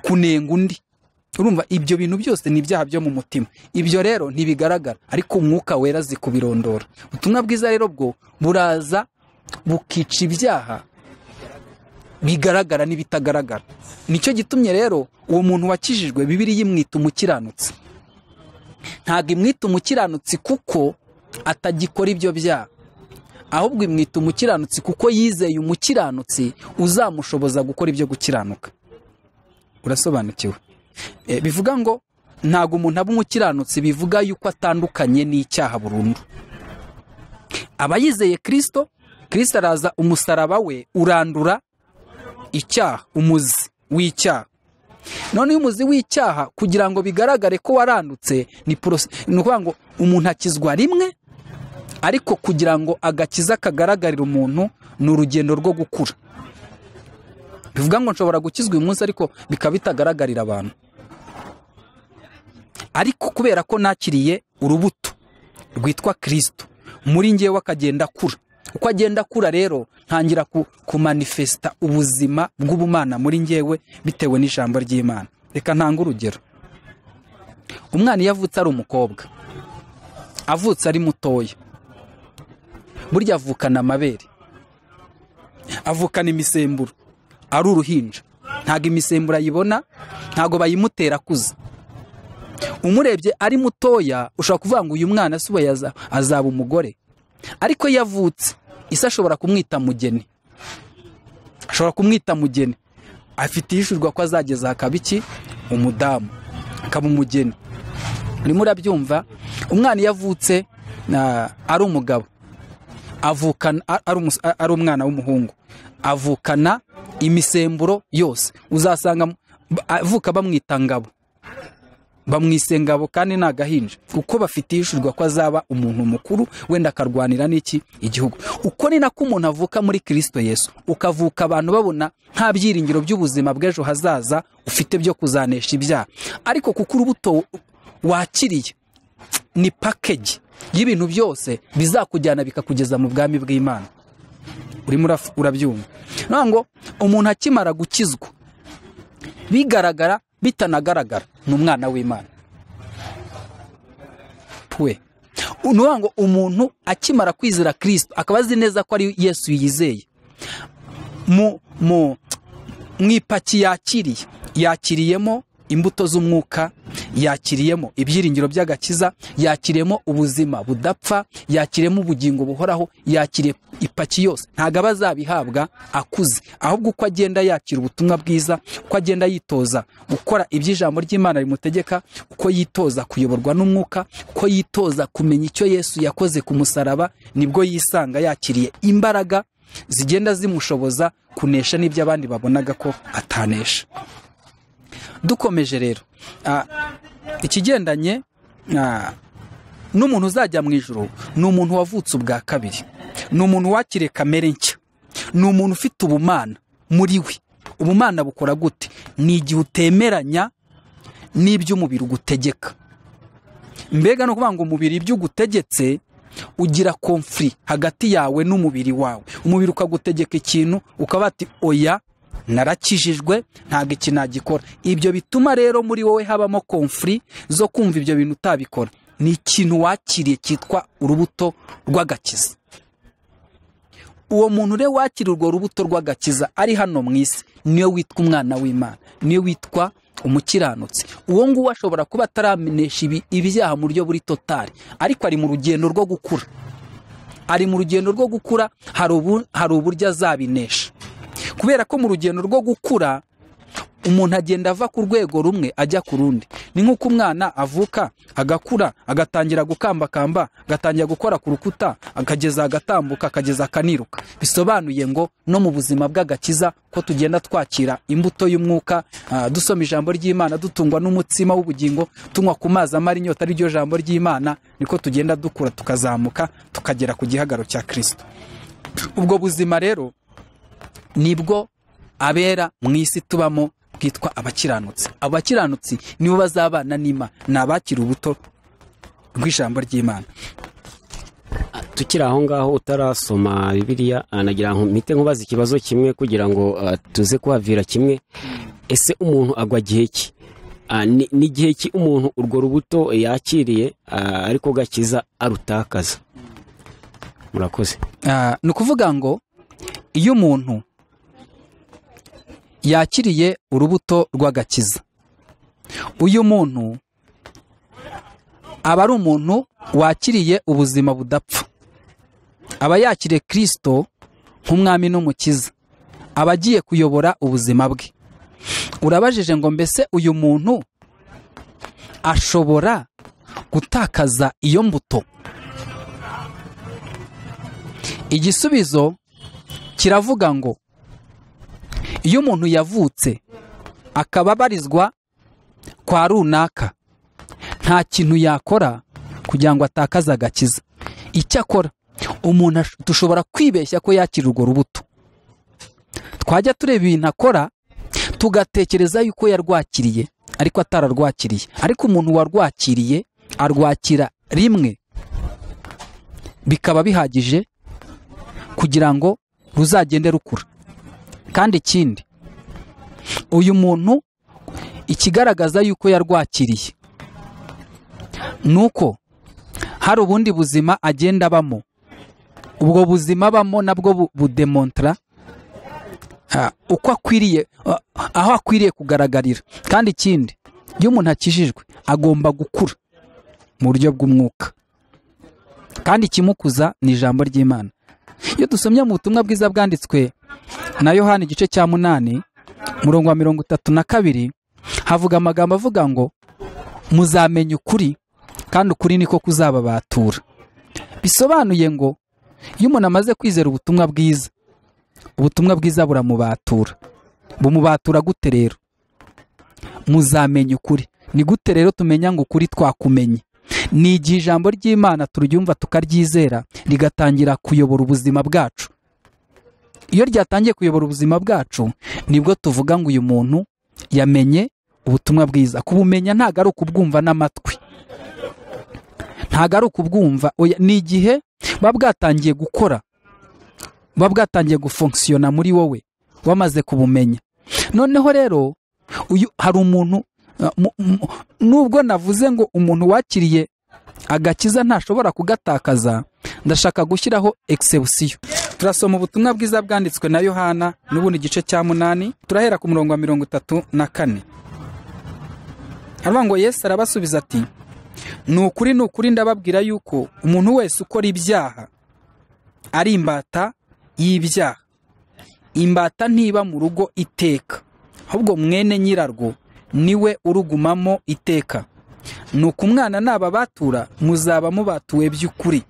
kunenga undi urumva ibyo bintu byose ni ibyaha byo mu mutima ibyo rero ntibigaragara ariko umwuka wera azi kubirondora ubutumwa bwiza rero bwo buraza bukica ibyaha bigaragara n'ibitagaragara nicyo gitumye rero uwo muntu wakijijwe bibiri yimwita umukiranutsi ntabwo imwita umukiranutsi kuko atagikora ibyo byaha ahubwo imwita umukiranutsi kuko yizeye umukiranutsi uzamushoboza gukora ibyo gukiranuka urasobanukiwe E, bivuga ngo ntabwo umuntu aba umukiranutsi bivuga yuko atandukanye n'icyaha burundu aba yizeye kirisito kirisito araza umusaraba we urandura icyaha umuzi w'icyaha none iyo umuzi w'icyaha kugira ngo bigaragare ko warandutse ni porose ni ukuvuga ngo umuntu akizwa rimwe ariko kugira ngo agakiza kagaragarire umuntu ni urugendo rwo gukura bivuga ngo nshobora gukizwa uyu munsi ariko bikaba bitagaragarira abantu ariko kubera ko nakiriye urubuto rwitwa kirisito muri ngewe akagenda akura uko agenda akura rero ntangira ku- kumanifesita ubuzima bw'ubumana muri ngewe bitewe n'ijambo ry'imana reka ntanga urugero umwana iyo avutse ari umukobwa avutse ari mutoya burya avukana amabere avukana imisemburo ari uruhinja ntabwo imisemburo ayibona ntabwo bayimutera akuze umurebye ari mutoya ushobora kuvuga ngo uyu mwana si ubu yaza- azaba umugore ariko iyo avutse isi ashobora kumwita mugeni ashobora kumwita mugeni afite iyishurwa ko azageza hakaba iki umudamu akaba umugeni urimo urabyumva umwana iyo avutse na- ari umugabo avukana a- ari umus- a- ari umwana w'umuhungu avukana imisemburo yose uzasanga mu- ba- avuka bamwita ngabo bamwise ngabo kandi ni agahinja kuko bafite iyishurwa ko azaba umuntu mukuru wenda akarwanira n'iki igihugu uko ni nako umuntu avuka muri kirisito yesu ukavuka abantu babona nta byiringiro by'ubuzima bw'ejo hazaza ufite byo kuzanesha ibyaha ariko kuko urubuto wakiriye ni pakeji y'ibintu byose bizakujyana bikakugeza mu bwami bw'imana urimo uraf- urabyumva ngira ngo umuntu akimara gukizwa bigaragara bitanagaragara ni umwana w'imana pwe ni ukuvuga ngo umuntu akimara kwizera kirisito akaba azi neza ko ari yesu yizeye mu mu mu ipaki yakiriye yakiriyemo imbuto z'umwuka yakiriyemo ibyiringiro by'agakiza yakiriyemo ubuzima budapfa yakiriyemo ubugingo buhoraho yakiriye ipaki yose ntabwo aba azabihabwa akuze ahubwo uko agenda yakira ubutumwa bwiza uko agenda yitoza gukora ibyo ijambo ry'imana rimutegeka uko yitoza kuyoborwa n'umwuka uko yitoza kumenya icyo yesu yakoze ku musaraba nibwo yisanga yakiriye imbaraga zigenda zimushoboza kunesha n'ibyo abandi babonaga ko atanesha dukomeje rero ah, ikigendanye ah, n'umuntu uzajya mu ijoro ni umuntu wavutse ubwa kabiri ni umuntu wakiriye kamere nshya ni umuntu ufite ubumana muri we ubumana bukora gute ni igihe utemeranya n'ibyo umubiri ugutegeka mbega ni ukuvuga ngo umubiri ibyo ugutegetse ugira komfuri hagati yawe n'umubiri wawe umubiri ukagutegeka ikintu ukaba ati oya narakijijwe ntabwo iki nagikora ibyo bituma rero muri wowe habamo komfuri zo kumva ibyo bintu utabikora ni ikintu wakiriye cyitwa urubuto rw'agakiza uwo muntu rero wakira urwo rubuto rw'agakiza ari hano mu isi niyo witwa umwana w'imana niyo witwa umukiranutsi uwo nguwo ashobora kuba ataramenesha ibi- ibyaha mu buryo buri totari ariko ari mu rugendo rwo gukura ari mu rugendo rwo gukura hari ubu- hari uburyo azabinesha kubera ko mu rugendo rwo gukura umuntu agenda ava ku rwego rumwe ajya ku rundi ni nk'uko umwana avuka agakura agatangira gukambakamba agatangira gukora ku rukuta akageza agatambuka akageza akaniruka bisobanuye ngo no mu buzima bw'agakiza ko tugenda twakira imbuto y'umwuka ah, dusoma ijambo ry'imana dutungwa n'umutsima w'ubugingo tunywa ku mazi amara inyota ari ryo jambo ry'imana niko tugenda dukura tukazamuka tukagera ku gihagararo cya kirisito ubwo buzima rero nibwo abera mu isi tubamo bwitwa abakiranutsi abo bakiranutsi nibo bazabana n'imana ni abakira ubuto rw'ijambo ry'imana tukiri aho ngaho utarasoma bibiliya ah, nagira ngo mpite nkubaza ikibazo kimwe kugira ngo ah, tuze kuhavira kimwe ese umuntu agwa gihe ki Ah, ni ni igihe ki umuntu urwo rubuto yakiriye ah, ariko gakiza arutakaza murakoze Ah, ni ukuvuga ngo iyo umuntu yakiriye urubuto rw'agakiza uyu muntu aba ari umuntu wakiriye ubuzima budapfa aba yakiriye kirisito nk'umwami n'umukiza aba agiye kuyobora ubuzima bwe urabajije ngo mbese uyu muntu ashobora gutakaza iyo mbuto igisubizo kiravuga ngo iyo umuntu yavutse akaba abarizwa kwa runaka nta kintu yakora kugira ngo atakaze agakiza icyakora umuntu ash- dushobora kwibeshya ko yakira urwo rubuto twajya tureba ibintu akora tugatekereza yuko yarwakiriye ariko atararwakiriye ariko umuntu warwakiriye arwakira rimwe bikaba bihagije kugira ngo ruzagende rukura kandi ikindi uyu muntu ikigaragaza yuko yarwakiriye ni uko hari ubundi buzima agenda abamo ubwo buzima abamo nabwo bu- budemontara ah, uko akwiriye ah, aho akwiriye kugaragarira kandi ikindi iyo umuntu akijijwe agomba gukura mu buryo bw'umwuka kandi ikimukuza ni ijambo ry'imana iyo dusomye mu butumwa bwiza bwanditswe na yohani igice cya munani umurongo wa mirongo itatu na kabiri havuga amagambo avuga ngo muzamenya ukuri kandi ukuri niko kuzababatura bisobanuye ngo iyo umuntu amaze kwizera ubutumwa bwiza ubutumwa bwiza buramubatura bumubatura gute rero muzamenya ukuri ni gute rero tumenya ngo ukuri twakumenye ni igihe ijambo ry'imana turyumva tukaryizera rigatangira kuyobora ubuzima bwacu iyo ryatangiye kuyobora ubuzima bwacu nibwo tuvuga ngo uyu muntu yamenye ubutumwa bwiza kubumenya ntabwo ari ukubwumva n'amatwi ntabwo ari ukubwumva oya, ni igihe buba bwatangiye gukora buba bwatangiye gufonkisiyona muri wowe wamaze kubumenya noneho rero uyu hari umuntu uh, mu- mu- nubwo navuze ngo umuntu wakiriye agakiza ntashobora kugatakaza ndashaka gushyiraho egisebusiyo turasoma ubutumwa bwiza bwanditswe na yohana n'ubundi igice cya munani turahera ku murongo wa mirongo itatu na kane aravuga ngo yesu arabasubiza ati ni ukuri ni ukuri ndababwira yuko umuntu wese ukora ibyaha ari imbata y'ibyaha imbata ntiba mu rugo iteka ahubwo mwene nyirarwo niwe urugumamo iteka nuko umwana nababatura muzaba mubatuwe by'ukuri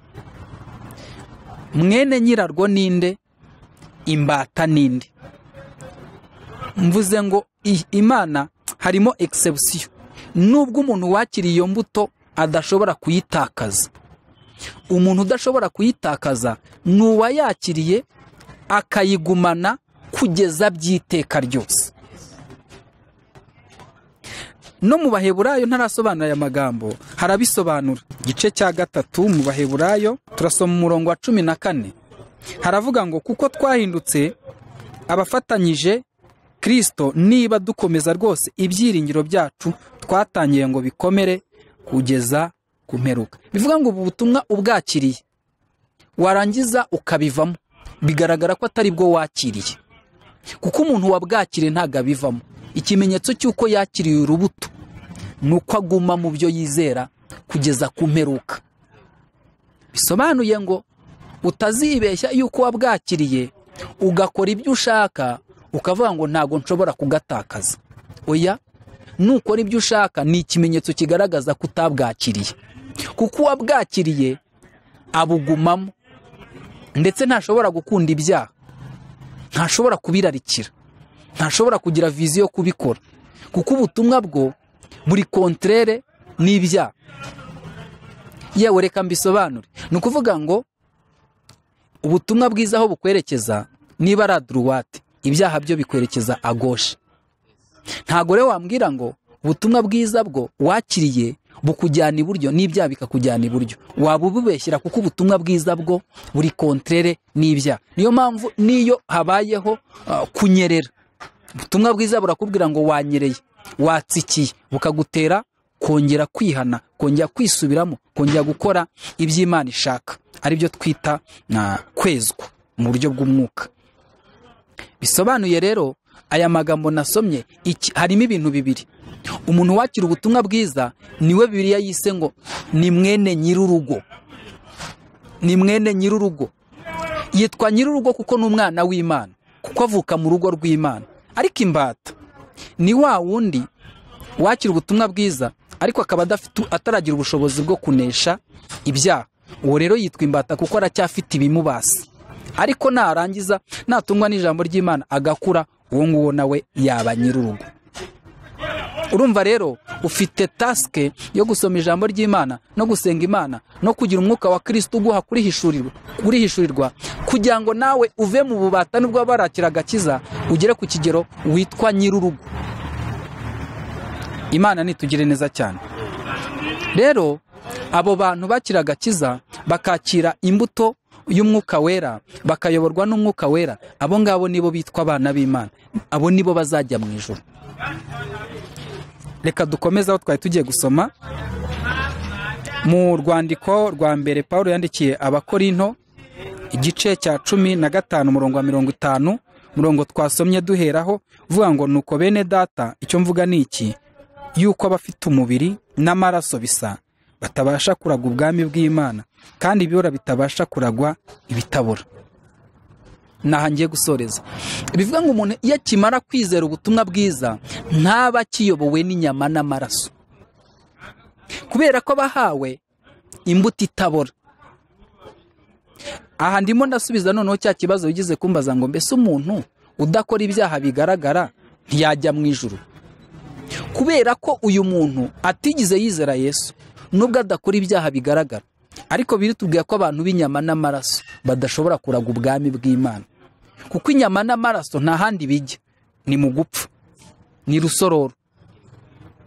mwene nyirarwo ninde imbata n'indi mvuze ngo i- imana harimo egisebusiyo nubwo umuntu wakiriye iyo mbuto adashobora kuyitakaza umuntu udashobora kuyitakaza ni uwayakiriye akayigumana kugeza by'iteka ryose no mu baheburayo ntarasobanura aya magambo harabisobanura igice cya gatatu mu baheburayo turasoma umurongo wa cumi na kane haravuga ngo kuko twahindutse abafatanyije kirisito niba dukomeza rwose ibyiringiro byacu twatangiye ngo bikomere kugeza ku mperuka bivuga ngo ubu butumwa ubwakiriye warangiza ukabivamo bigaragara ko atari bwo wakiriye kuko umuntu wabwakiriye ntabwo abivamo ikimenyetso cy'uko yakiriye urubuto ni uko aguma mu byo yizera kugeza ku mperuka bisobanuye ngo utazibeshya yuko wabwakiriye ugakora ibyo ushaka ukavuga ngo ntabwo nshobora kugatakaza oya nukora ibyo ushaka ni ikimenyetso kigaragaza ko utabwakiriye kuko uwabwakiriye abugumamo ndetse ntashobora gukunda ibyaha ntashobora kubirarikira ntashobora kugira viziyo yo kubikora kuko ubutumwa bwo buri kontrere n'ibyaha yewe reka mbisobanure ni ukuvuga ngo ubutumwa bwiza aho bukwerekeza niba ari aduruwate ibyaha byo bikwerekeza agoshe ntabwo rero wambwira ngo ubutumwa bwiza bwo wakiriye bukujyana iburyo n'ibyaha bikakujyana iburyo waba ububeshyira kuko ubutumwa bwiza bwo buri kontrere n'ibyaha niyo mpamvu n'iyo habayeho ah, kunyerera ubutumwa bwiza burakubwira ngo wanyereye watsikiye bukagutera kongera kwihana kongera kwisubiramo kongera gukora iby'imana ishaka aribyo twita na kwezwa mu buryo bw'umwuka bisobanuye rero aya magambo nasomye iki- harimo ibintu bibiri umuntu wakira ubutumwa bwiza niwe bibiliya yise ngo ni mwene nyir'urugo ni mwene nyir'urugo yitwa nyir'urugo kuko ni umwana w'imana kuko avuka mu rugo rw'imana ariko imbata ni wa wundi wakira ubutumwa bwiza ariko akaba adafite ataragira ubushobozi bwo kunesha ibyaha uwo rero yitwa imbata kuko aracyafite ibimubasi ariko narangiza natungwa n'ijambo ry'imana agakura uwo nguwo nawe yaba nyir'urugo urumva rero ufite tasike yo gusoma ijambo ry'imana no gusenga imana no kugira umwuka wa kirisiti uguha kurihishurirwa kurihishurirwa kugira ngo nawe uve mu bubata nubwo waba warakira agakiza ugere ku kigero witwa nyir'urugo imana nitugire neza cyane rero abo bantu bakira agakiza bakakira imbuto y'umwuka wera bakayoborwa n'umwuka wera abo ngabo nibo bitwa abana b'imana abo nibo bazajya mu ijoro reka dukomeze aho twari tugiye gusoma mu rwandiko rwa mbere paul yandikiye abakorinto igice cya cumi na gatanu umurongo wa mirongo itanu umurongo twasomye duheraho uvuga ngo nuko bene data icyo mvuga ni iki yuko abafite umubiri n'amaraso bisa batabasha kuragwa ubwami bw'imana kandi ibibura bitabasha kuragwa ibitabura naho ngiye gusoreza bivuga ngo umuntu iyo akimara kwizera ubutumwa bwiza ntaba akiyobowe n'inyama n'amaraso kubera ko abahawe imbuto itabora aha ndimo ndasubiza noneho cya kibazo wigize kumbaza ngo mbese umuntu udakora ibyaha bigaragara ntiyajya mu ijuru kubera ko uyu muntu atigize yizera yesu nubwo adakora ibyaha bigaragara ariko biritubwira ko abantu b'inyama n'amaraso badashobora kuraga ubwami bw'imana kuko inyama n'amaraso nta handi bijya ni mu gupfa ni rusororo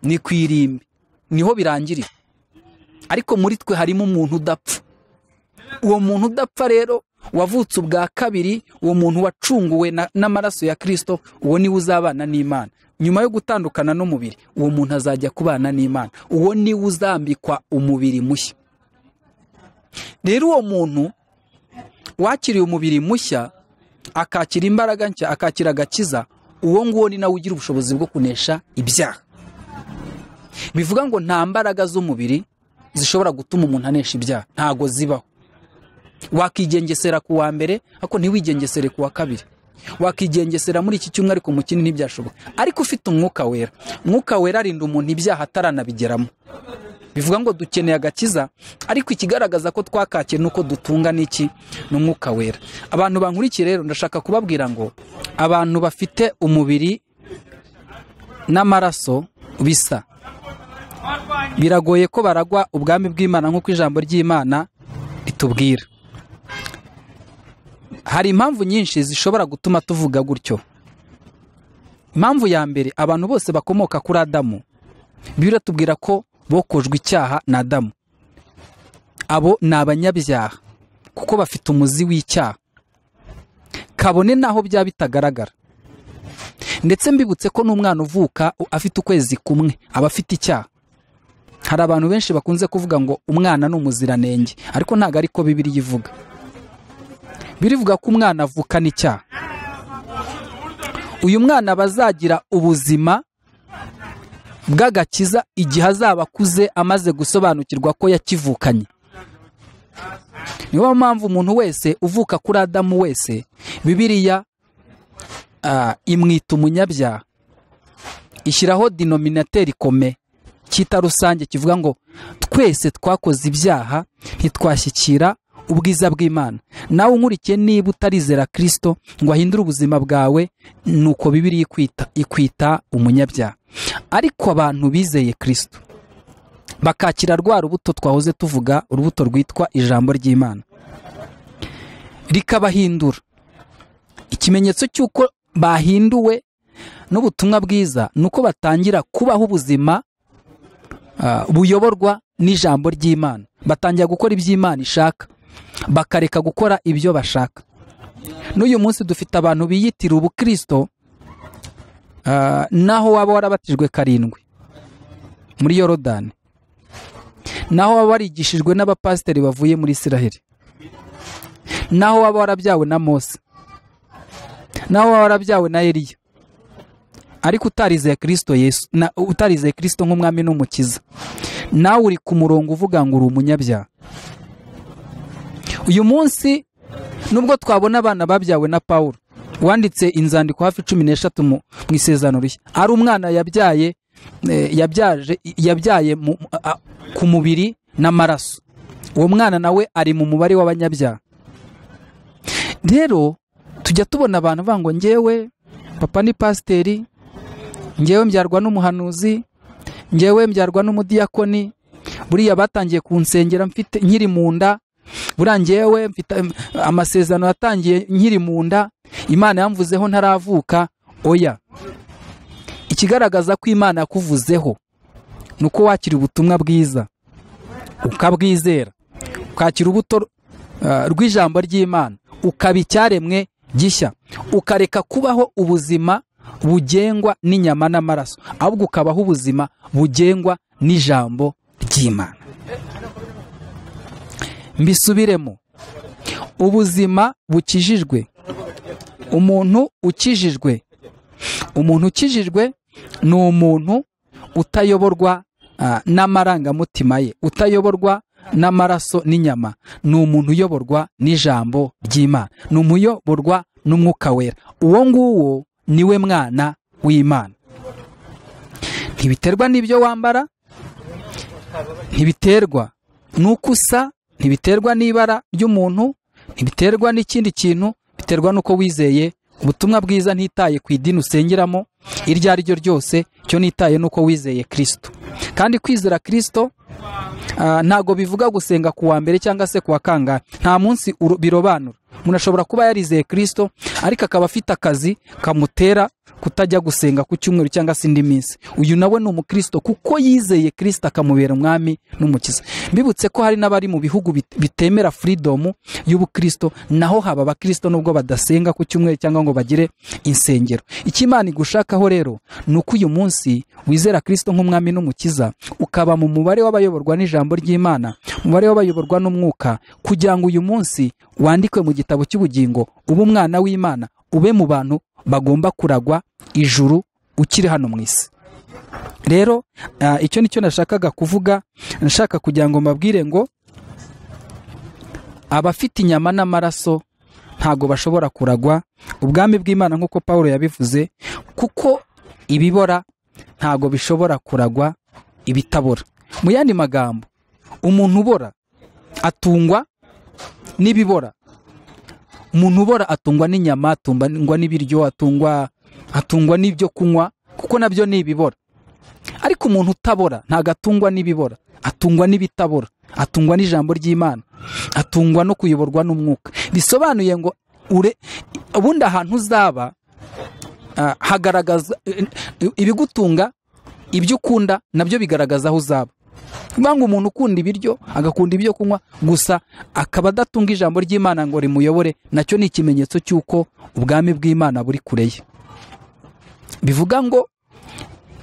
ni ku irimbi niho birangirira ariko muri twe harimo umuntu udapfa uwo muntu udapfa rero wavutse ubwa kabiri uwo muntu wacunguwe na- n'amaraso ya kirisito uwo niwe uzabana n'imana nyuma yo gutandukana n'umubiri uwo muntu azajya kubana n'imana uwo niwe uzambikwa umubiri mushya rero uwo muntu wakiriye umubiri mushya akakira imbaraga nshya akakira agakiza uwo nguwo ni nawe ugira ubushobozi bwo kunesha ibyaha bivuga ngo nta mbaraga z'umubiri zishobora gutuma umuntu anesha ibyaha ntago zibaho wakigengesera ku wa mbere ariko ntiwigengesere ku wa kabiri wakigengesera muri iki cyumweru ariko mu kindi ntibyashoboka ariko ufite umwuka wera umwuka wera arinda umuntu ibyaha ataranabigeramo bivuga ngo dukeneye agakiza ariko ikigaragaza ko twakakiye ni uko dutunga n'iki ni umwuka wera abantu bankurikiye rero ndashaka kubabwira ngo abantu bafite umubiri n'amaraso bisa biragoye ko baragwa ubwami bw'imana nk'uko ijambo ry'imana ritubwira hari impamvu nyinshi zishobora gutuma tuvuga gutyo impamvu ya mbere abantu bose bakomoka kuri adamu biratubwira ko bokojwe icyaha na adamu abo ni abanyabyaha kuko bafite umuzi w'icyaha kabone n'aho byaba bitagaragara ndetse mbibutse ko n'umwana uvuka afite ukwezi kumwe aba afite icyaha hari abantu benshi bakunze kuvuga ngo umwana ni umuziranenge ariko ntabwo ari ko bibiriya ivuga birivuga ko umwana avukana icyaha uyu mwana aba azagira ubuzima bw'agakiza igihe azaba akuze amaze gusobanukirwa ko yakivukanye niyo mpamvu umuntu wese uvuka kuri adamu wese bibiriya ah, imwita umunyabyaha ishyiraho dinominateri kome cyita rusange kivuga ngo twese twakoze ibyaha ntitwashyikira ubwiza bw'imana nawe unkurikiye niba utarizera kirisito ngo ahindure ubuzima bwawe ni uko bibiri ikwita ikwita umunyabyaha ariko abantu bizeye kirisito bakakira rwa rubuto twahoze tuvuga urubuto rwitwa ijambo ry'imana rikabahindura ikimenyetso cy'uko bahinduwe n'ubutumwa bwiza ni uko batangira kubaho ubuzima ah, buyoborwa n'ijambo ry'imana batangira gukora iby'imana ishaka bakareka gukora ibyo bashaka n'uyu munsi dufite abantu biyitira ubukristo ah, naho waba warabatijwe karindwi muri yorodani naho waba warigishijwe n'abapasiteri bavuye muri isiraheli naho waba warabyawe na mose naho waba warabyawe na eliya ariko utarizeye kirisito yesu na- utarizeye kirisito nk'umwami n'umukiza nawe uri ku murongo uvuga ngo uri umunyabyaha uyu munsi nubwo twabona abana babyawe na paul wanditse inzandiko hafi cumi n'eshatu mu mu isezerano rishya ari umwana yabyaye eh, yabyaje yabyaye mu- a- ku mubiri n'amaraso uwo mwana nawe ari mu mubare w'abanyabyaha rero tujya tubona abantu bavuga ngo ngewe papa ni pasiteri ngewe mbyarwa n'umuhanuzi ngewe mbyarwa n'umudiyakoni buriya batangiye kunsengera mfite nkiri mu nda buriya ngewe mfite em, amasezerano yatangiye nkiri mu nda imana yamvuzeho ntaravuka oya ikigaragaza ko imana yakuvuzeho ni uko wakira ubutumwa bwiza ukabwizera ukakira ubuto ah, rw'ijambo ry'imana ukaba icyaremwe gishya ukareka kubaho ubuzima bugengwa n'inyama n'amaraso ahubwo ukabaho ubuzima bugengwa n'ijambo ry'imana mbisubiremo ubuzima bukijijwe umuntu ukijijwe umuntu ukijijwe ni umuntu utayoborwa ah, n'amarangamutima ye utayoborwa n'amaraso n'inyama ni umuntu uyoborwa n'ijambo ry'imana ni umuyoborwa n'umwuka wera uwo nguwo niwe mwana w'imana ntibiterwa n'ibyo wambara ntibiterwa n'uko usa ntibiterwa n'ibara ry'umuntu ntibiterwa n'ikindi kintu biterwa n'uko wizeye ubutumwa bwiza ntitaye ku idini usengeramo iryo ari ryo ryose cyo nitaye n'uko wizeye kirisito kandi kwizera kirisito ah, ntabwo bivuga gusenga ku wa mbere cyangwa se ku wa kangahe nta munsi uru- birobanura umuntu ashobora kuba yarizeye kirisito ariko akaba afite akazi kamutera kutajya gusenga ku cyumweru cyangwa se indi minsi uyu nawe ni umukirisito kuko yizeye kirisito akamubera umwami n'umukiza mbibutse ko hari n'abari mu bihugu bit- bitemera furidomu y'ubukirisito naho haba abakirisito nubwo badasenga ku cyumweru cyangwa ngo bagire insengero icyo imana igushakaho rero ni uko uyu munsi wizera kirisito nk'umwami n'umukiza ukaba mu mubare w'abayoborwa n'ijambo ry'imana umubare w'abayoborwa n'umwuka kugira ngo uyu munsi wandikwe mu gitabo cy'ubugingo ube umwana w'imana ube mu bantu bagomba kuragwa ijuru ukiri hano mu isi rero ah, icyo nicyo nashakaga kuvuga nashaka kugira ngo mbabwire ngo abafite inyama n'amaraso ntago bashobora kuragwa ubwami bw'imana nk'uko paul yabivuze kuko ibibora ntago bishobora kuragwa ibitabora mu yandi magambo umuntu ubora atungwa n'ibibora umuntu ubora atungwa n'inyama atungwa n'ibiryo atungwa atungwa n'ibyo kunywa kuko nabyo ni ibibora ariko umuntu utabora ntabwo atungwa n'ibibora atungwa n'ibitabora atungwa n'ijambo ry'imana atungwa no kuyoborwa n'umwuka bisobanuye ngo ure ubundi ahantu uzaba ah, hagaragaza eh, eh, ibigutunga ibyo ukunda nabyo bigaragaza aho uzaba niyo ngo umuntu ukunda ibiryo agakunda ibyo kunywa gusa akaba adatunga ijambo ry'imana ngo rimuyobore nacyo ni ikimenyetso cy'uko ubwami bw'imana buri kure ye bivuga ngo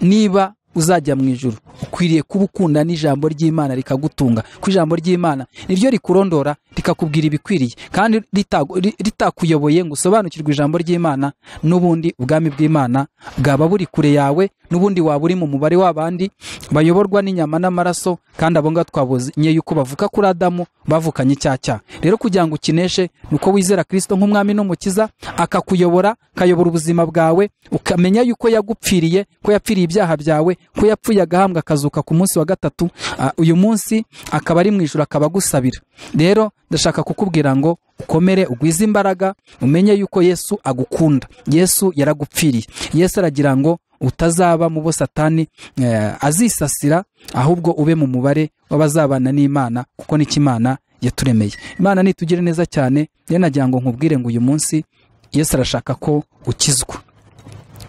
niba uzajya mu ijoro ukwiriye kuba ukunda n'ijambo ry'imana rikagutunga ku ijambo ry'imana niryo rikurondora rikakubwira ibikwiriye kandi ritagu- ri- ritakuyoboye ngo usobanukirwe ijambo ry'imana n'ubundi ubwami bw'imana bwaba buri kure yawe n'ubundi waba uri mu mubare w'abandi bayoborwa n'inyama n'amaraso kandi abo ngabo twabonye yuko bavuka kuri adamu bavukanye icyaha cyaha rero kugira ngo ukineshe ni uko wizera kirisito nk'umwami n'umukiza akakuyobora akayobora ubuzima bwawe ukamenya yuko yagupfiriye ko yapfiriye ibyaha byawe ko yapfuye agahambwa akazuka ku munsi wa gatatu Ah, uyu munsi akaba ari mu ijoro akaba agusabira rero ndashaka kukubwira ngo ukomere ugwize imbaraga umenye yuko yesu agukunda yesu yaragupfiriye yesu aragira ngo utazaba mu bo satani eh, azisasira ahubwo ube mu mubare w'abazabana n'imana kuko nicyo imana yaturemeye imana nitugire neza cyane rero nagira ngo nkubwire ngo uyu munsi yesu arashaka ko ukizwa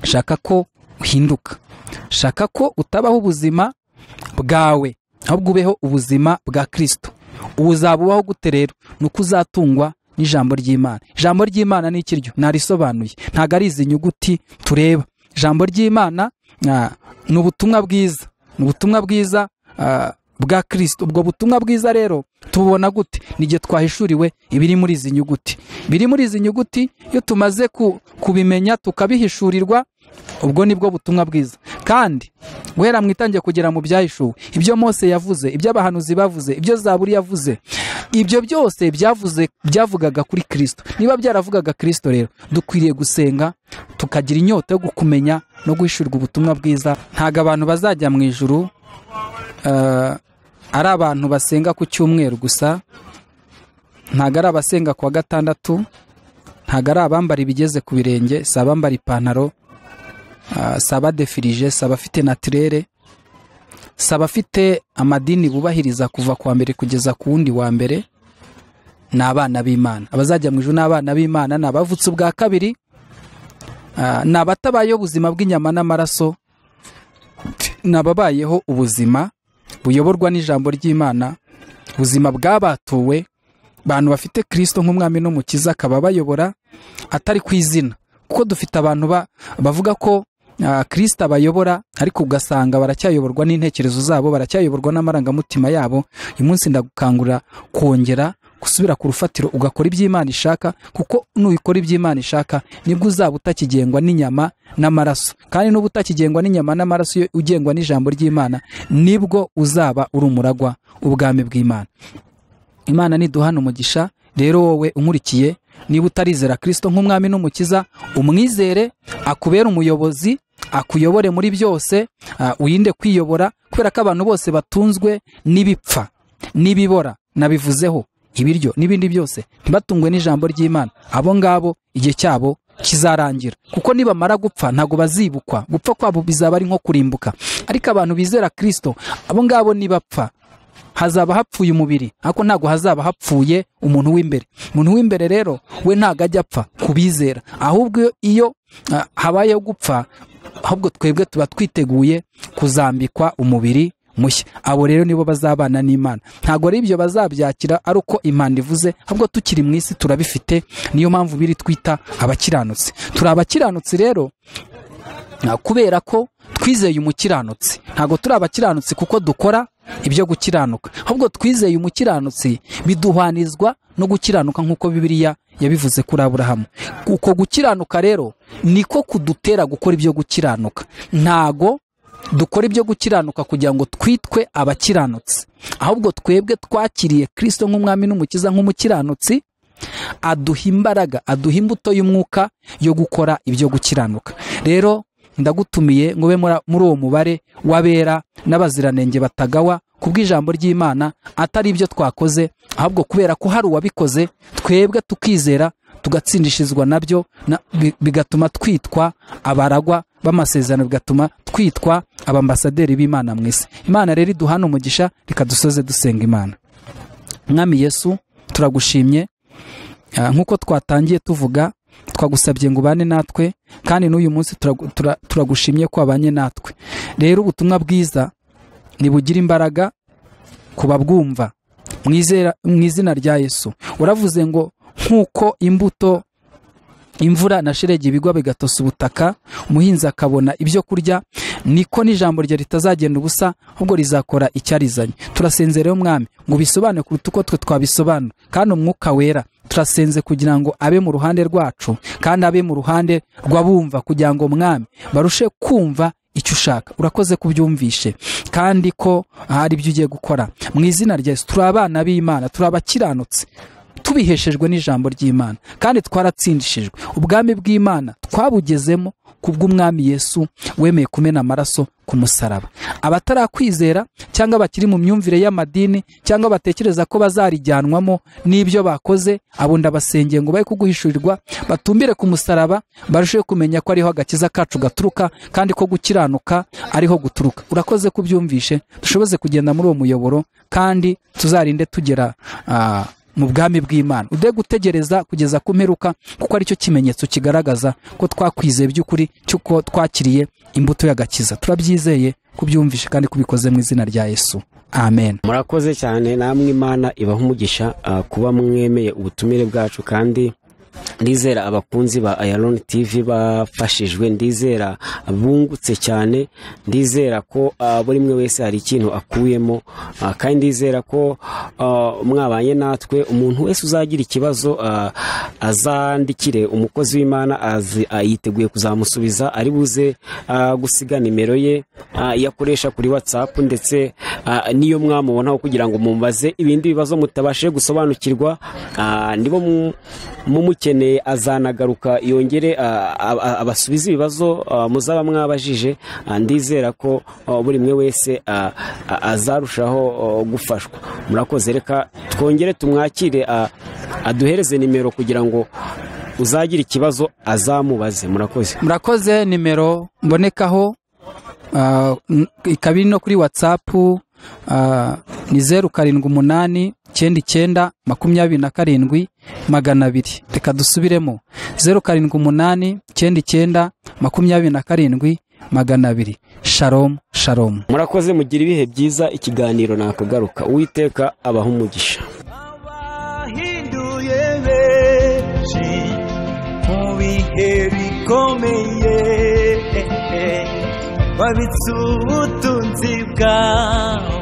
shaka ko uhinduka shaka ko utabaho ubuzima bwawe ahubwo ubeho ubuzima bwa kirisito uzaba ubaho gute rero ni uko uzatungwa n'ijambo ry'imana ijambo ry'imana ni ikiryo narisobanuye ntabwo ari izi nyuguti tureba ijambo ry'imana ah, ni ubutumwa bwiza ni ubutumwa bwiza ah, bwa kirisito ubwo butumwa bwiza rero tububona gute ni igihe twahishuriwe ibiri muri izi nyuguti biri muri izi nyuguti iyo tumaze ku- kubimenya tukabihishurirwa ubwo nibwo butumwa bwiza kandi guhera mu itangiye kugera mu byahishuwe ibyo mose yavuze ibyo abahanuzi bavuze ibyo zaburi yavuze ibyo byose byavuze byavugaga kuri kirisito niba byaravugaga kirisito rero dukwiriye gusenga tukagira inyota yo kumenya no guhishurirwa ubutumwa bwiza ntabwo abantu bazajya mu ijuru eh, ari abantu basenga ku cyumweru gusa ntabwo ari abasenga ku wa gatandatu ntabwo ari abambara ibigeze ku birenge si abambara ipantaro ah, si abadefirije si abafite natirere si abafite amadini bubahiriza kuva ku wa mbere kugeza ku wundi wa mbere ni abana b'imana abazajya mu ijuru ni abana b'imana ni abavutse ubwa kabiri ah, ni abatabayeho ubuzima bw'inyama n'amaraso ni ababayeho ubuzima buyoborwa n'ijambo ry'imana ubuzima bwabatuwe abantu bafite kirisito nk'umwami n'umukiza akaba bayobora atari ku izina kuko dufite abantu ba- bavuga ko ah, kirisito abayobora ariko ugasanga baracyayoborwa n'intekerezo zabo baracyayoborwa n'amarangamutima yabo uyu munsi ndagukangurira kongera gusubira ku rufatiro ugakora iby'imana ishaka kuko nubikora iby'imana ishaka nibwo uzaba utakigengwa n'inyama n'amaraso kandi n'uba utakigengwa n'inyama n'amaraso iyo ugengwa n'ijambo ry'imana nibwo uzaba uri umuragwa w'ubwami bw'imana imana niduhana umugisha rero wowe unkurikiye niba utarizera kirisito nk'umwami n'umukiza umwizere akubere umuyobozi akuyobore muri byose ah, wirinde kwiyobora kubera ko abantu bose batunzwe n'ibipfa n'ibibora nabivuzeho ibiryo n'ibindi byose ntibatungwe n'ijambo ry'imana abo ngabo igihe cyabo kizarangira kuko nibamara gupfa ntabwo bazibukwa gupfa kwabo bizaba ari nko kurimbuka ariko abantu bizera kirisito abo ngabo nibapfa hazaba hapfuye umubiri ariko ntabwo hazaba hapfuye umuntu w'imbere umuntu w'imbere rero we ntabwo ajya apfa kubizera ahubwo iyo ah, habayeho gupfa ahubwo twebwe tuba twiteguye kuzambikwa umubiri mushya abo rero nibo bazabana n'imana ntabwo ari ibyo bazabyakira ari uko impanda ivuze ahubwo tukiri mu isi turabifite niyo mpamvu biri twita abakiranutsi turi abakiranutsi rero Ah, kubera ko twizeye umukiranutsi ntabwo turi abakiranutsi kuko dukora ibyo gukiranuka ahubwo twizeye umukiranutsi biduhwanizwa no gukiranuka nk'uko bibiliya yabivuze kuri aburahamu uko gukiranuka rero niko kudutera gukora ibyo gukiranuka ntago dukora ibyo gukiranuka kugira ngo twitwe abakiranutsi ahubwo twebwe twakiriye kirisito nk'umwami n'umukiza nk'umukiranutsi aduha imbaraga aduha imbuto y'umwuka yo gukora ibyo gukiranuka rero ndagutumiye ngo ube muri muri uwo mubare w'abera n'abaziranenge batagawa bw'ijambo ry'imana atari ibyo twakoze ahubwo kubera ko hari uwabikoze twebwe tukizera tugatsindishizwa nabyo na- bi- bigatuma twitwa abaragwa b'amasezerano bigatuma twitwa abambasaderi b'imana mu isi imana rero iduhana umugisha reka dusoze dusenga imana mwami yesu turagushimye Ah, nk'uko twatangiye tuvuga twagusabye ngo ubane natwe kandi n'uyu munsi turagu- tura- turagushimye ko wabanye natwe rero ubutumwa bwiza nibugira imbaraga ku babwumva mu izera- mu izina rya yesu uravuze ngo nk'uko imbuto imvura na sheregi ibigwa bigatosa ubutaka umuhinzi akabona ibyo kurya niko n'ijambo rye ritazagenda ubusa ahubwo rizakora icyarizanye turasenze rero mwami ngo ubisobanure kuruta uko twe twabisobanura kandi umwuka wera turasenze kugira ngo abe mu ruhande rwacu kandi abe mu ruhande rw'abumva kugira ngo mwami barushe kumva icyo ushaka urakoze kubyumvishe kandi ko hari ibyo ugiye gukora mu izina rya yesu turi abana b'imana turi abakiranutse tubiheshejwe n'ijambo ry'imana kandi twaratsindishijwe ubwami bw'imana twabugezemo ku bw'umwami yesu wemeye kumena amaraso ku musaraba abatarakwizera cyangwa bakiri mu myumvire y'amadini cyangwa batekereza ko bazarijyanwamo n'ibyo bakoze abo ndabasengeye ngo baye kuguhishurirwa batumbire ku musaraba barusheho kumenya ko ariho agakiza kacu gaturuka kandi ko gukiranuka ariho guturuka urakoze kubyumvishe dushoboze kugenda muri uwo muyoboro kandi tuzarinde tugera ah, mu bwami bw'imana ude gutegereza kugeza ku mperuka kuko aricyo kimenyetso kigaragaza ko twakwizeye by'ukuri cy'uko twakiriye imbuto y'agakiza turabyizeye kubyumvisha kandi kubikoze mu izina rya yesu amen murakoze cyane namwe imana ibaha umugisha ah, kuba mwemeye ubutumire bwacu kandi ndizera abakunzi ba Iron TV bafashijwe ndizera bungutse cyane ndizera ko ah, buri mwe wese hari ikintu akuyemo ah, kandi ndizera ko ah, mwabanye natwe umuntu wese uzagira ikibazo ah, azandikire umukozi w'imana azi ah, yiteguye kuzamusubiza ari buze ah, gusiga nimero ye ah, iyo akoresha kuri whatsapp ndetse ah, niyo mwamubonaho kugira ngo mumbaze ibindi bibazo mutabashije gusobanukirwa ah, nibo mu- mumukeneye azanagaruka yongere ah, ab- ab- abasubize ibibazo ah, muzaba mwabajije Ah, ndizera ko ah, buri mwe wese ah, ah, azarushaho ah, gufashwa murakoze reka twongere tumwakire ah, aduhereze nimero kugira ngo uzagira ikibazo azamubaze murakoze murakoze nimero mbonekaho ah, n- ikaba iri no kuri watsapu ah, ni zeru karindwi umunani icyenda icyenda makumyabiri na karindwi magana abiri reka dusubiremo zeru karindwi umunani icyenda icyenda makumyabiri na karindwi magana abiri sharomu sharomu murakoze mugira ibihe byiza ikiganiro nakagaruka uwiteka abaha umugisha abahinduye benshi mu bihe bikomeye babitse ubutunzi bwawe